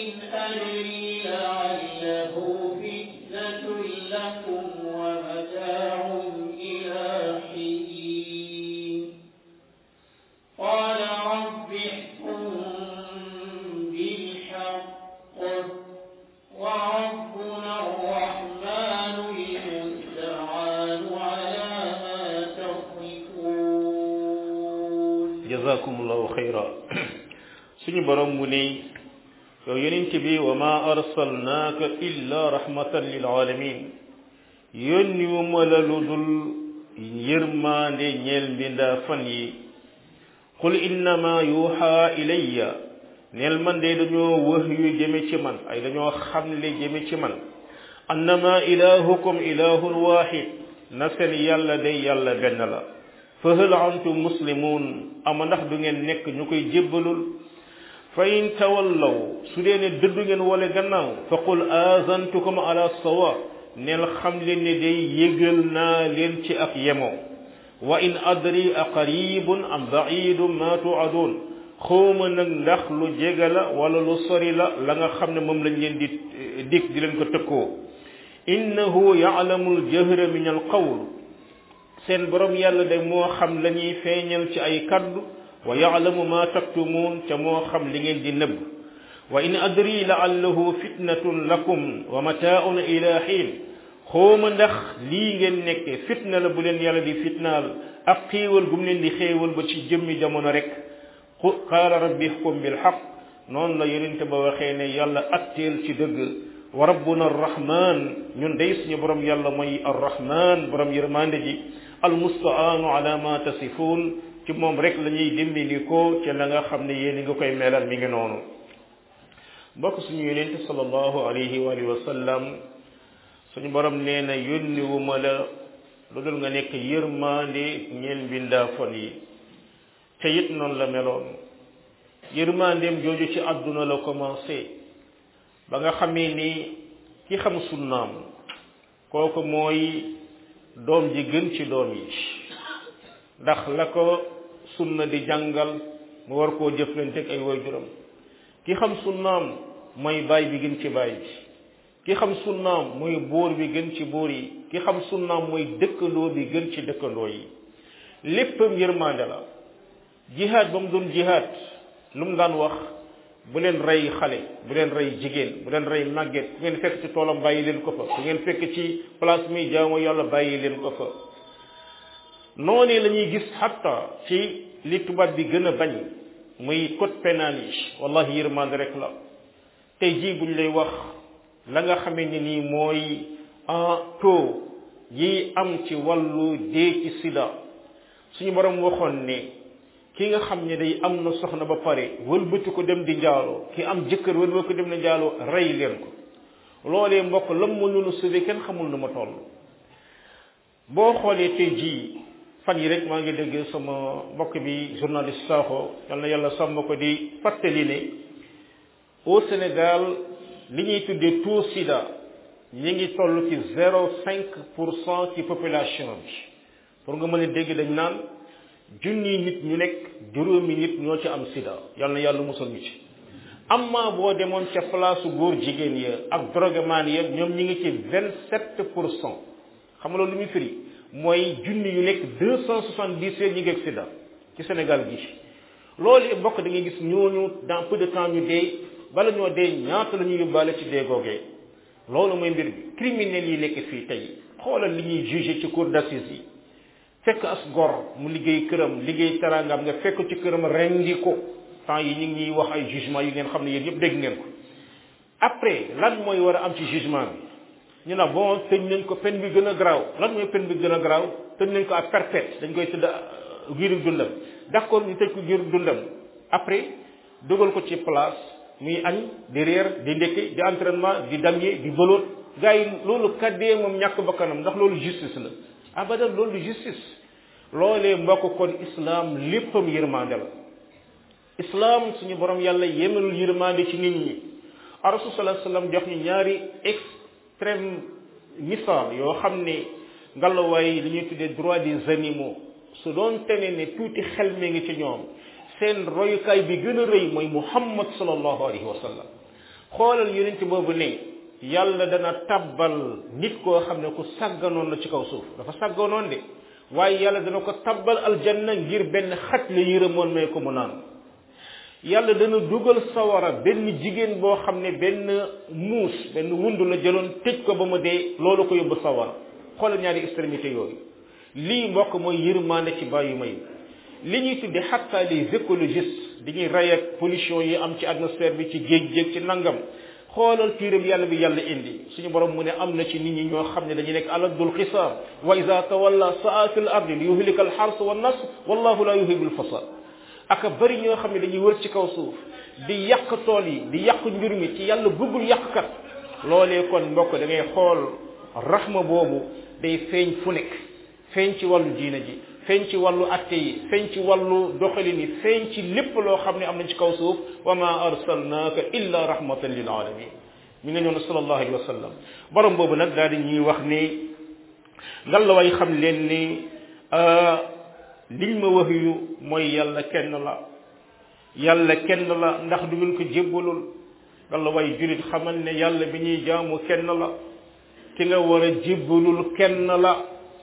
jazakumullahu xayra suñu borom mu ne yow yonent bi wa ma arsalnaaka illa rahmatan lil alamin yónni wu ma la lu dul yërmaande ñeel mbindaa fan yi qul innama yuha ilayya neel man de dañoo wax yu jëme ci man ay dañoo xamle jëme ci man annama ilahukum ilahun wahid na seen yàlla day yàlla benn la fa hal antum muslimun ama ndax du ngeen nekk ñu koy jébbalul fa in tawallaw su dee ne dëddu ngeen wala gannaaw fa qul azantukum ala sawa neel xam leen ne day yëgal naa leen ci ak yemoo wa in adri a qaribun am baidun ma tuadun xawma nag ndax lu jege la wala lu sori la la nga xam ne moom lañ leen di dig di leen ko tëkkoo innahu yaalamu aljahra min alqawl seen borom yàlla de moo xam la ñuy feeñal ci ay kaddu wa yaalamu ma taktumuun ca moo xam li ngeen di nëbb wa in adri laallahu fitnatun lakum wa mataaun ila xiin xooma ndax lii ngeen nekke fitna la bu leen yàlla di fitnaal ak xéewal gum leen di xéewal ba ci jëmmi jamono rek qaala rabbi xkum bilxaq noonu la yonente ba waxee ne yàlla atteel ci dëgg wa rabbuna arrahman ñun day suñu borom yàlla mooy arrahman borom yërmande ji almustaanu ala ma tasifuun ci moom rek la ñuy dimbali ko ci la nga xam ne yéen nga koy melal mi ngi noonu mbokk suñu yonente sallallahu alayhi wa alihi wa sallam suñu borom nee na yónni wu ma la lu dul nga nekk yërmande ñeel mbindaa fon yi te it noonu la meloon yërmandeem jooju ci àdduna la commencé ba nga xamee ni ki xam sunnaam kooku mooy doom ji gën ci doom yi ndax la ko sunna di jàngal mu war koo jëflante ak ay waajuram ki xam sunnaam mooy baay bi gën ci baay bi ki xam sunnaam mooy buur bi gën ci buur yi ki xam sunnaam mooy dëkkandoo bi gën ci dëkkandoo yi léppam yërmande la jihaad ba mu doon jihaad lu mu daan wax bu leen rey xale bu leen rey jigéen bu leen rey màgget bu ngeen fekk ci toolam bàyyi leen ko fa bu ngeen fekk ci place mi jaamu yàlla bàyyi leen ko fa noonu la ñuy gis xatta ci li tubaab bi gën a bañ muy code pénal yi wallahi yërmande rek la tey jii buñ lay wax la nga xamee ne nii mooy en taux yi am ci wàllu dee ci sida suñu borom waxoon ne ki nga xam ne day am na soxna ba pare wëlbati ko dem di njaaloo ki am jëkkër wëlbati ko dem di njaaloo rey leen ko loolee mbokk lam mënulu sauvé kenn xamul nu ma toll boo xoolee tey jii fan yi rek maa ngi dégg sama mbokk bi journaliste Sakho yal na yàlla sàmm ko di fàttali ne au Sénégal li ñuy tuddee taux sida ñi ngi toll ci zéro cinq pour cent ci population bi pour nga mën a dégg dañ naan junni nit ñu nekk juróomi nit ñoo ci am sida yal na yàlla musal ñu ci amma boo demoon ca place góor jigéen ya ak drogueman ya ñoom ñi ngi ci vingt sept pour cent xam nga loolu lu muy firi mooy junni yu nekk deux cent soixante dix ñi ngi ak sida ci Sénégal gi loolu mbokk da ngay gis ñooñu dans peu de temps ñu dee bala ñoo dee ñaata la ñuy yóbbaale ci dee googee loolu mooy mbir bi criminels yi nekk fii tey xoolal li ñuy jugé ci cour d'assises yi fekk as gor mu liggéey këram liggéey teraangam nga fekk ci këram rendi ko temps yi ñu ngi ñuy wax ay jugement yu ngeen xam ne yéen yëpp dégg ngeen ko après lan mooy war a am ci jugement bi ñu ne bon tëj nañ ko peine bi gën a garaaw lan mooy peine bi gën a garaaw tëj nañ ko à perpète dañ koy tëdd giiru dundam d'accord ñu tëj ko giiru dundam après dugal ko ci place muy añ di reer di ndekki di entraînement di damye di bëloot gars yi loolu kaddee moom ñàkk bakkanam ndax loolu justice la abadan loolu justice loolee mbokk kon islam léppam yërmande la islam suñu borom yàlla yemalul yërmande ci nit ñi rasul sallallahu alayhi wasallam jox ñu ñaari extrême misaal yoo xam ne ngalawaay li ñuy tuddee droit des animaux su doon tene ne tuuti xel mi ngi ci ñoom seen royukaay bi gën a rëy mooy muhammad sallallahu alayhi wa sallam xoolal yonent boobu ne yàlla dana tabbal nit koo xam ne ku sàgganoon la ci kaw suuf dafa sàgganoon de waaye yàlla dana ko tabbal aljanna ngir benn xaj la yërëmoon may ko mu naan yàlla dana dugal sawara benn jigéen boo xam ne benn muus benn wundu la jëloon tëj ko ba mu dee loolu ko yóbbu sawara xoolal ñaari extrémité yooyu lii mbokk mooy yërmande ci bàyyi may li ñuy tudde xatta les écologistes dañuy rey ak pollution yi am ci atmosphère bi ci géej géej ci nangam xoolal tiiram yàlla bi yàlla indi suñu borom mu ne am na ci nit ñi ñoo xam ne dañuy nekk aladul xisaar wa ida tawalla saa fi l ardi li yuhlika al xars wa nas wallahu la yuhibu al fasad aka bari ñoo xam ne dañuy wër ci kaw suuf di yàq tool yi di yàq njur mi ci yàlla bëggul yàqkat loolee kon mbokk da ngay xool rahma boobu day feeñ fu nekk feeñ ci wàllu diina ji feeñ ci wàllu atte yi feeñ ci wàllu doxalin yi feeñ ci lépp loo xam ne am nañ ci kaw suuf wa ma arsalnaaka illa rahmatan lil alamin mi nga ñëw ne sallallahu alayhi wa sallam borom boobu nag daal di ñuy wax ni ngal la way xam leen ni liñ ma wax yu mooy yàlla kenn la yàlla kenn la ndax du ngeen ko jébbalul ngal la way julit xamal ne yàlla bi ñuy jaamu kenn la ki nga war a jébbalul kenn la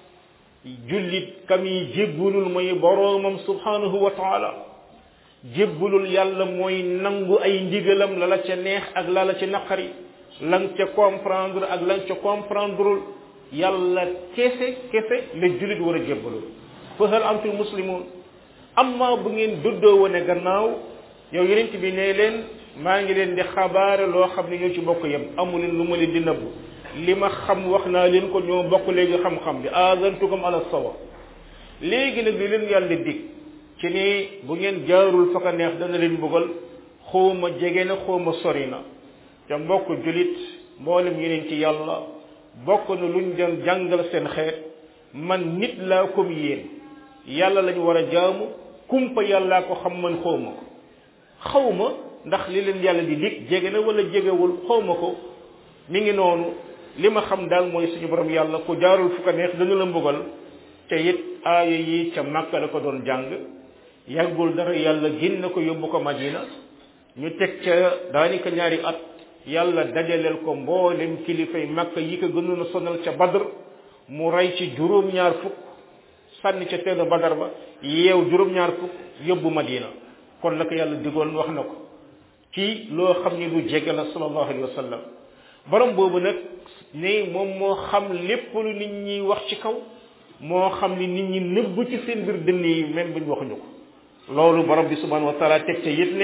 jullit kam yi jébbalul mooy boroomam subhanahu wa taala jébbalul yàlla mooy nangu ay ndigalam la la ca neex ak la la ca naqari lang ca comprendre ak lang ca comprendreul yàlla kese kese la jullit war a jébbalul fa hal antum muslimun amma bu ngeen duddoo wane gannaaw yow yenent bi ne leen maa ngi leen di xabaare loo xam ne ñoo ci bokk yem amu leen lu ma leen di nëbb li ma xam wax naa leen ko ñoo bokk léegi xam-xam bi azantukum ala sawa léegi nag li leen yàlla dig ci ni bu ngeen jaarul fa ko neex dana leen bëggal xawma jege na xawma sori na te mbokk julit mboolem yeneen ci yàlla bokk na luñ doon jàngal seen xeet man nit laa comme yéen yàlla lañu war a jaamu kumpa yàllaa ko xam man xawma ko xawma ndax li leen yàlla di dig jege na wala jegewul xawma ko mi ngi noonu li ma xam daal mooy suñu borom yàlla ku jaarul fu ko neex dana la mbugal te it aaya yi ca Makka la ko doon jàng yàggul dara yàlla génn ko yóbbu ko Madina ñu teg ca daanaka ñaari at yàlla dajaleel ko mboolem kilifay Makka yi ko gënoon a sonal ca Badr mu rey ci juróom-ñaar fukk sànni ca teenu Badar ba yeew juróom-ñaar fukk yóbbu Madina kon la ko yàlla digoon wax na ko ci loo xam ni lu jege la sallallahu alayhi wa sallam borom boobu nag ne moom moo xam lépp lu nit ñi wax ci kaw moo xam ni nit ñi nëbb ci seen biir dënn yi même buñ waxuñu ko loolu borom bi subhanahu wa taala teg ca yit ne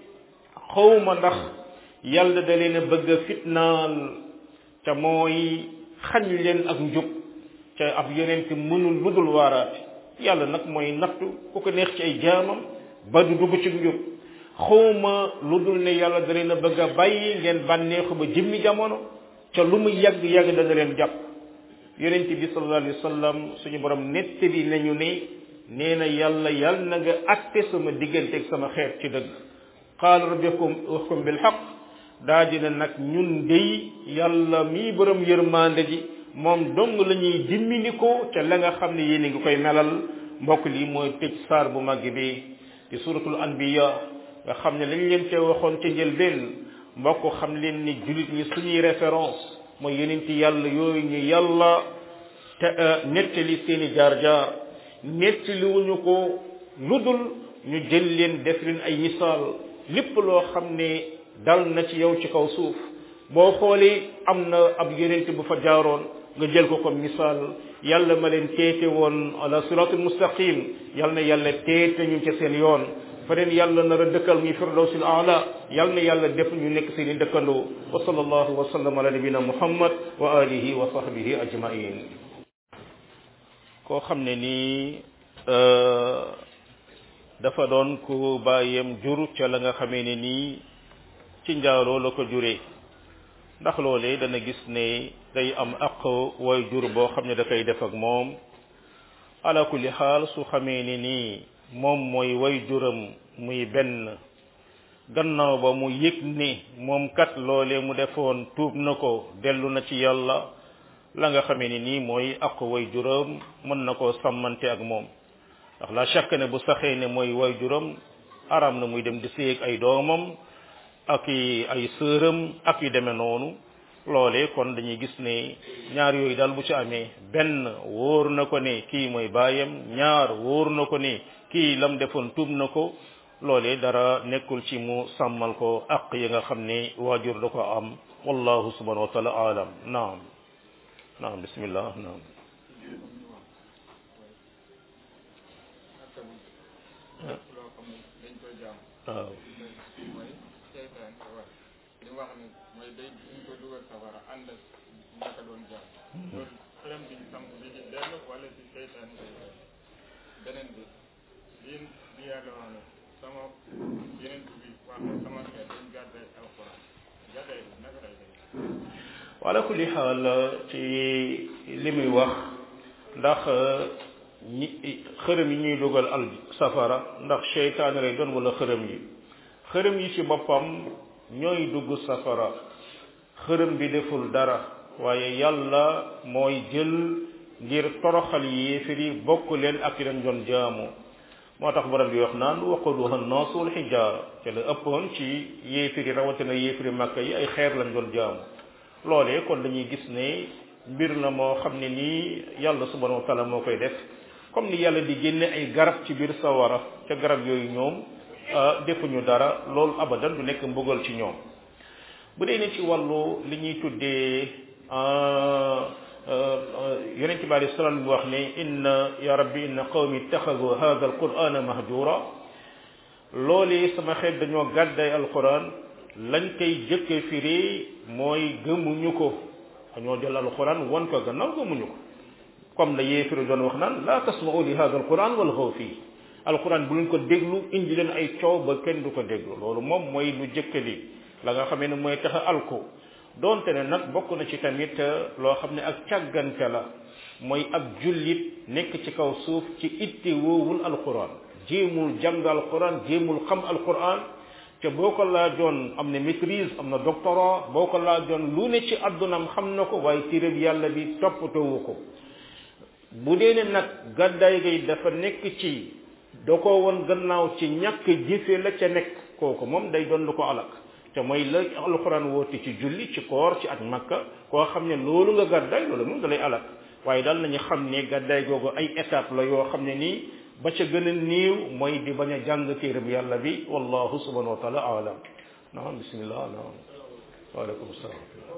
xawma ndax yàlla da leen a bëgg a fitnaal ca mooy xañ leen ak njub ca ab yonent mënul ludul waaraate yàlla nag mooy nattu ku ko neex ci ay jaamam ba du dugg ci njub xawma lu dul ne yàlla da leen a bëgg a bàyyi ngeen bànneexu ba jëmmi jamono ca lu mu yàgg yàgg dana leen jàpp yonent bi sallallahu alayhi wa sallam suñu borom nettali nañu ne nee na yàlla yàlla na nga atte sama diggante ak sama xeet ci dëgg qaala rabbikum uhkum bil haqq daa dina nag ñun dey yàlla mii borom yërmande ji moom dong la ñuy dimmini ko ca la nga xam ne yéen a ngi koy melal mbokk lii mooy tëj saar bu màgg bi di suratul anbiya nga xam ne lañ leen cee waxoon ca njëlbeen mbokk xam leen ni julit ñi suñuy référence mooy yeneen ci yàlla yooyu ñu yàlla te nettali seeni jaar-jaar nettaliwuñu ko ludul ñu jël leen def leen ay misaal lépp loo xam ne dal na ci yow ci kaw suuf boo xoolee am na ab yonent bu fa jaaroon nga jël ko comme misaal yàlla ma leen teete woon ala siratul mustaqim yàlla na yàlla teete ñu ci seen yoon feneen yàlla nar a dëkkal muy firdawsil aala yàlla na yàlla def ñu nekk seen i dëkkandoo wa sallallahu wa sallam ala nabina muhammad wa alihi wa sahbihi ajmain koo xam ne nii dafa doon ku bàyyem jur ca la nga xamee ne nii ci njaaloo la ko juree ndax loolee dana gis ne day am aq way jur boo xam ne da koy def ak moom ala kulli xaal su xamee ne nii moom mooy way juram muy benn gannaaw ba mu yëg ni moom kat loolee mu defoon tuub na ko dellu na ci yàlla la nga xamee ni nii mooy aq way juram mën na koo sàmmante ak moom ndax la chaque ne bu saxee ne mooy way juram aram na muy dem di séeg ay doomam ak i ay sëram ak yu demee noonu loolee kon dañuy gis ne ñaar yooyu daal bu ci amee benn wóor na ko ne kii mooy baayam ñaar wóor na ko ne kii lam defoon tuub na ko loolee dara nekkul ci mu sàmmal ko aq yi nga xam ne waajur da ko am wallahu subhanahu wa taala alam naam naam bismillah naam waaw mooy seytaan wax li wax ni mooy day duñ ko dugal safara ànd ak ñaka doon jaar loolu xelam biñ samp bi ci dellu wala ci seytaan yi beneen bi lii bi yàlla wax ne sama yeneen bi wax ne sama xeet dañ gàdday alxuraan gàdday bi naka lay def wala kulli xaal ci li muy wax ndax ñi xërëm yi ñuy dugal al safara ndax seytaane lay doon wala xërëm yi xërëm yi ci boppam ñooy dugg safara xërëm bi deful dara waaye yàlla mooy jël ngir toroxal yéefir yi bokk leen ak leen doon jaamu moo tax borom bi wax naan waquduha nnaasu wal xijaara te la ëppoon ci yéefir yi rawatina yéefiri màkka yi ay xeer lañ doon jaamu loolee kon dañuy gis ne mbir la moo xam ne nii yàlla subhanahu wa taala moo koy def comme ni yàlla di génne ay garab ci biir sawara ca garab yooyu ñoom defuñu dara loolu abadan du nekk mbugal ci ñoom bu dee ne ci wàllu li ñuy tuddee yonent bi alayhi salaam bi wax ne inna ya rabbi inna qawmi ittaxadu hada alqurana mahjura loolee sama xeet dañoo gàdday alquran lañ koy jëkke firi mooy gëmuñu ko dañoo jël alquran won ko gannaaw gëmuñu ko comme la yéefiri doon wax naan la tasma'u li hada alquran walghaw fii alquran bu leen ko déglu indi leen ay coow ba kenn du ko déglu loolu moom mooy lu jëkk li la nga xamee ne mooy tax a alko doonte ne nag bokk na ci tamit loo xam ne ak càggante la mooy ab jullit nekk ci kaw suuf ci itti woowul alquran jéemul jàng alquran jéemul xam alquran te boo ko laajoon am na maîtrise am na doctorat boo ko laajoon lu ne ci àddunam xam na ko waaye téereb yàlla bi toppatoowu ko bu dee ne nag gàddaay gay dafa nekk ci da ko woon gannaaw ci ñàkk jëfe la ca nekk kooku moom day doon lu ko alak te mooy la alxuraan woote ci julli ci koor ci at makka koo xam ne loolu nga gàddaay loolu moom da lay alak waaye daal nañu xam ne gàddaay googu ay étape la yoo xam ne nii ba ca gën a néew mooy di bañ a jàng téereb yàlla bi wallahu subhanahu wa taala alam naam bismillah naam waaleykum salaam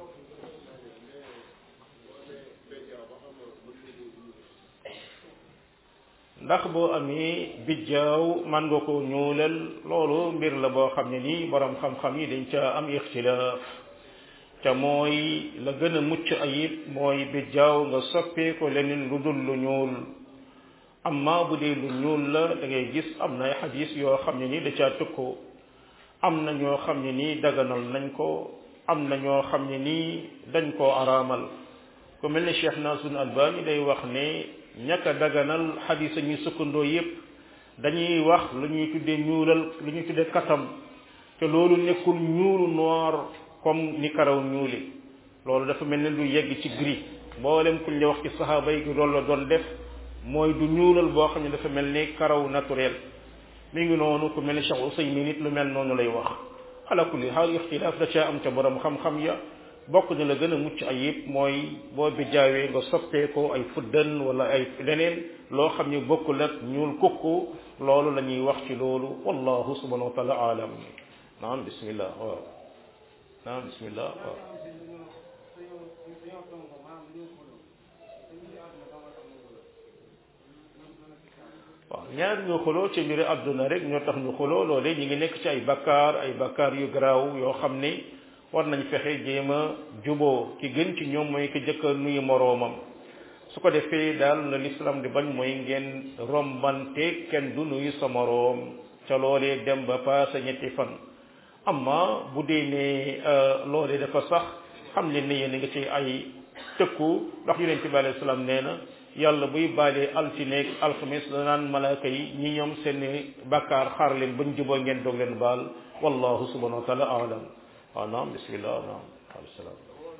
ndax boo amee bijjaaw man nga ko ñuulal loolu mbir la boo xam ne nii borom xam-xam yi dañ ca am ixtilaaf te mooy la gën a mucc ayib mooy bijjaaw nga soppee ko leneen lu dul lu ñuul amma bu dee lu ñuul la da ngay gis am na ay xadis yoo xam ne nii da caa tëkkoo am na ñoo xam ne nii daganal nañ ko am na ñoo xam ne nii dañ koo araamal ku mel ne Cheikh Nasrul Albani day wax ne ñaka daganal xadis ñuy sukkandoo yépp dañuy wax lu ñuy tuddee ñuulal lu ñuy tuddee katam te loolu nekkul ñuulu noir comme ni karaw ñuuli loolu dafa mel ne lu yegg ci gris mboolem kuñ la wax ci saxaaba yi loolu la doon def mooy du ñuulal boo xam ne dafa mel ni karaw naturel mi ngi noonu ku mel ni Cheikh Usaymin nit lu mel noonu lay wax ala kulli xaal ixtilaaf da caa am ca borom xam-xam ya bokk na la gën a mucc ayib mooy boo bi jaawee nga soppee ko ay fuddan wala ay leneen loo xam ne bokkul ak ñuul kukku loolu la ñuy wax ci loolu wallahu subhanahu wa taala alam naam bismillah waaw naam bismillah waaw waaw ñaar ñu xuloo ci mbiri àdduna rek ñoo tax ñu xuloo loole ñu ngi nekk ci ay bakkaar ay bakkaar yu garaaw yoo xam ni war nañ fexe jéem a juboo ki gën ci ñoom mooy ki jëkka nuyu moroomam su ko defee daal la l'islam di bañ mooy ngeen rombante kenn du nuyu sa moroom ca loolee dem ba paase ñetti fan amma bu dee ne loolee dafa sax xam leen ne yéen a ngi ci ay tëkku ndax yonent bi alayhi salaam nee na yàlla buy baalee altineeg alxamis danaan malaaka yi ñi ñoom seeni bakkaar xaar leen bañ juboo ngeen doog leen baal wallahu subhanahu wa taala alam waaw naam bismillah naam alayhi salaam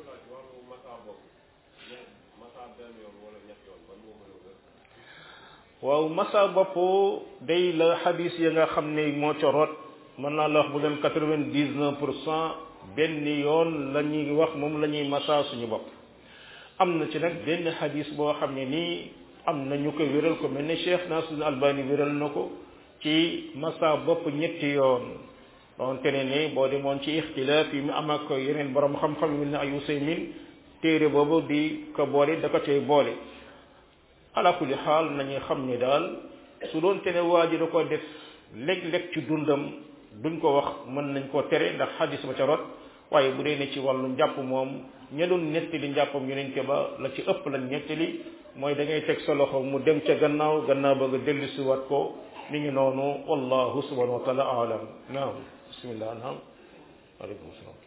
waaw masa bopp day la xadis ya nga xam ne moo ca rot mën naa la wax bu doon quatre-vingt-dix-neuf pour cent benn yoon la ñuy wax moom la ñuy masa suñu bopp am na ci nag benn xadis boo xam ne nii am na ñu ko wéral ko mel ne Cheikh Nasrul Albani wéral na ko ci masa bopp ñetti yoon donte ne ne boo demoon ci ixtilaaf yi mu am ak yeneen borom xam-xam yu mel ne ay Usaymin téere boobu di ko boole da ko cay boole ala kulli xaal nañu xam ni daal su doon te ne waa ji da ko def léeg-léeg ci dundam duñ ko wax mën nañ koo tere ndax xadis ba ca rot waaye bu dee ne ci wàllu njàpp moom ña doon nettali njàppam yonent ba la ci ëpp lañ nettali mooy da ngay teg sa loxo mu dem ca gannaaw gannaaw ba nga dellu si wat ko mi ngi noonu wallahu subhanahu wa taala alam naam bismillah naam aleykum salaam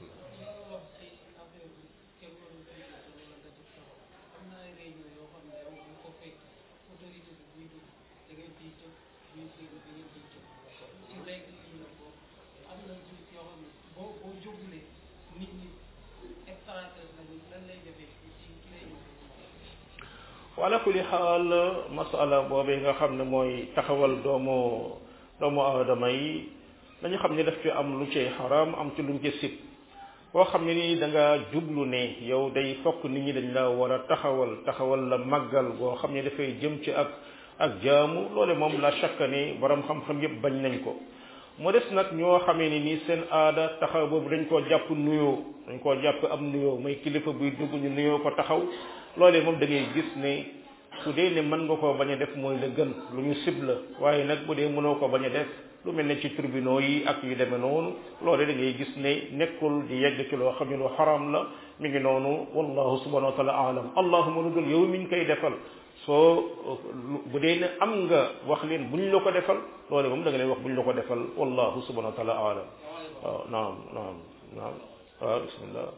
wala kulli xaal masala boobee nga xam ne mooy taxawal doomu doomu aadama yi dañu xam ne daf ci am lu cay xaraam am ci luñ ci sib boo xam ne nii da nga jublu ne yow day fokk nit ñi dañ la war a taxawal taxawal la màggal boo xam ne dafay jëm ci ak ak jaamu loole moom la chaque ne borom xam-xam yépp bañ nañ ko mu des nag ñoo xamee ni nii seen aada taxaw boobu dañ koo jàpp nuyoo dañ koo jàpp am nuyoo mooy kilifa buy dugg ñu nuyoo ko taxaw loolee moom da ngay gis ne su dee ne mën nga koo bañ a def mooy la gën lu ñu sib la waaye nag bu dee mënoo ko bañ a def lu mel ne ci tribunaux yi ak yu demee noonu loolee da ngay gis ne nekkul di yegg ci loo xam ne lu xaram la mi ngi noonu wallahu subhanahu wa taala alam allahuma lu dul yow mi ñu koy defal soo bu dee ne am nga wax leen buñ la ko defal loole moom da nga leen wax buñ la ko defal wallahu subhanahu wa taala alam waaw naam naam naam waaw bismillah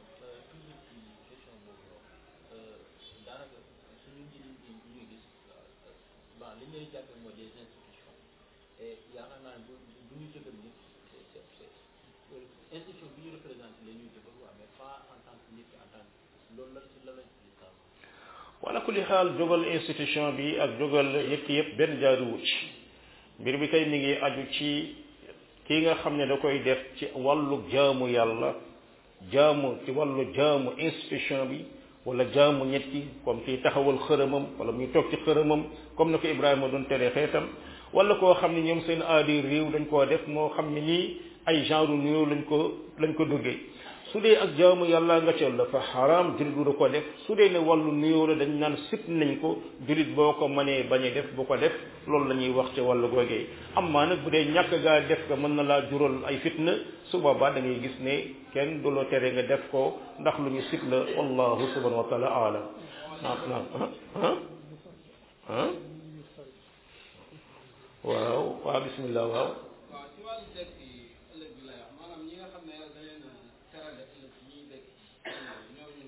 li ñuy jàppe mooy des institutions et yaakaar naa bu bu ñu jëgal nit c'est c'est institution bi ñu représenté la ñuy jëgal waa mais pas en tant que nit en tant que loolu la ci la lañ ci lislam wala kulli xaal jógal institution bi ak jógal yëpp yëpp benn jaaduwu ci mbir bi kay mi ngi aju ci kii nga xam ne da koy def ci wàllu jaamu yàlla jaamu ci wàllu jaamu institution bi wala jaamu ñetti comme kii taxawal xërëmam wala muy toog ci xërëmam comme na ko Ibrahima doon tere xeetam wala koo xam ne ñoom seen aadi réew dañ koo def moo xam ne nii ay genre nuyoo lañ ko lañ ko duggee su dee ak jaamu yàlla nga ca dafa xaraam jullit du ko def su dee ne wàllu nuyoo la dañ naan sip nañ ko jullit boo ko mënee bañ a def bu ko def loolu la ñuy wax ci wàllu googee amma nag bu dee ñàkk gaa def ko mën na laa jural ay fitna su boobaa da ngay gis ne kenn du la tere nga def ko ndax lu ñu sip la wallahu subhanahu wa taala alam naam naam ah ah waaw waaw bismillah waaw waaw ci wàllu dekk yi ëllëg bi lay wax maanaam ñi nga xam ne yàlla da leen a terale ëllëg ci ñuy dekk ñooñu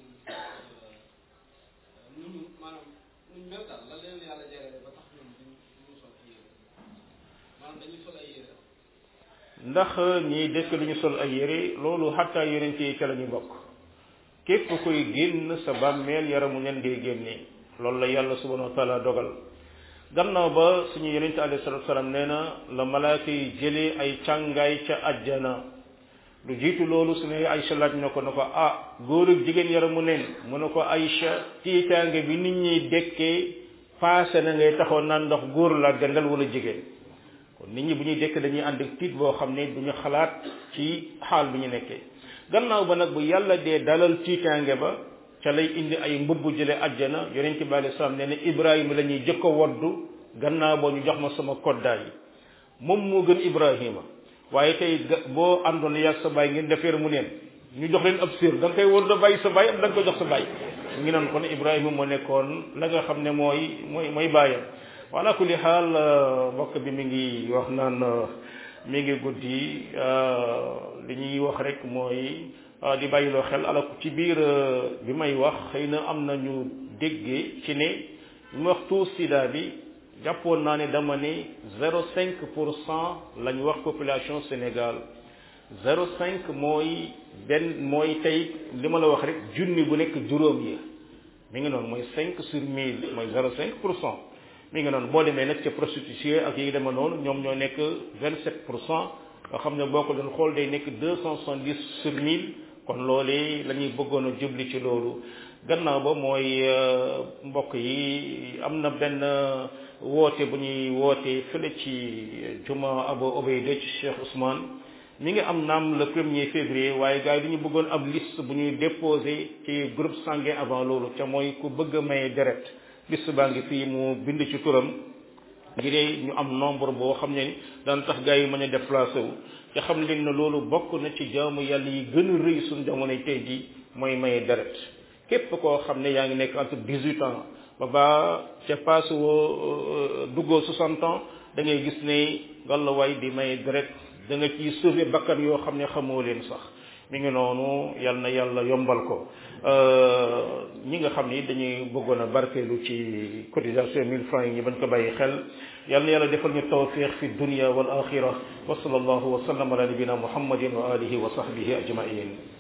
nuñu maanaam nuñ mel daal la leen yàlla jërale ba tax ñoom duñ duñu sol ay yére maanaam dañuy sol ay yére ndax ñiy dëkk lu ñu sol ay yére loolu xattaa yonent yi ca la ñu bokk képp koy génn sa bàmmeel yaramu ñan ngay génnee loolu la yàlla subhanahu wa taala dogal gannaaw ba suñu yonent alayhi salatu salaam nee na la malaaka yi jëlee ay càngaay ca ajjana lu jiitu loolu su ne Aïcha laaj na ko na ko ah góor ak jigéen yaramu neen mu ne ko Aïcha tiitaange bi nit ñi dekkee paase na ngay taxaw naan ndax góor la gandal wala jigéen kon nit ñi bu ñuy dekk dañuy ànd ak tiit boo xam ne duñu xalaat ci xaal bi ñu nekkee gannaaw ba nag bu yàlla dee dalal tiitaange ba ca lay indi ay mbubb jële ajjana yonente bi alei salaam nee na ibrahima la ñuy jëkk a woddu gannaaw boo ñu jox ma sama koddaay yi moom moo gën ibrahima waaye tey boo àndoon yàgg sa baay ngeen defeer mu neen ñu jox leen ab séer da nga koy wóor da bàyyi sa baay am da nga ko jox sa baay ngi noon kon ibrahima moo nekkoon la nga xam ne mooy mooy mooy bàyyam wala kulli xaal mbokk bi mi ngi wax naan mi ngi guddi li ñuy wax rek mooy di bàyyiloo xel ala ci biir bi may wax xëy na am na ñu déggee ci ne ñu wax taux sida bi jàppoon naa ne dama ne zéro cinq pour cent lañ wax population Sénégal zéro cinq mooy benn mooy tey li ma la wax rek junni bu nekk juróom yi mi ngi noonu mooy cinq sur mille mooy zéro cinq pour cent mi ngi noonu boo demee nag ca prostitution ak yi dema noonu ñoom ñoo nekk vingt sept pour cent nga xam ne boo ko doon xool day nekk deux cent soixante dix sur mille kon loolee la ñuy bëggoon a jubli ci loolu gannaaw ba mooy mbokk yi am na benn woote bu ñuy woote fële ci juma Abu Obayda ci Cheikh Ousmane mi ngi am naam le premier février waaye gars yi dañu bëggoon ab liste bu ñuy déposé ci groupe sanguin avant loolu ca mooy ku bëgg a maye deret liste baa ngi fii mu bind ci turam ngir ñu am nombre boo xam ne daan tax gars yi mën a déplacé wu te xam leen ne loolu bokk na ci jaamu yàlla yi gën a rëy suñ jamonoy tey ji mooy maye deret képp koo xam ne yaa ngi nekk entre dix-huit ans ba ba ca passe woo duggoo soixante ans da ngay gis ne gàllawaay di maye deret da nga ciy sauver bakkan yoo xam ne xamoo leen sax mi ngi noonu yal na yàlla yombal ko ñi nga xam ni dañuy bëggoon a barkeelu ci cotisation mille francs yi ñi bañ ko bàyyi xel yal na yàlla defal ñu tawfiq fi dunya wal axira wa sallallahu wa sallam ala nabina muhammadin wa alihi wa sahbihi ajmain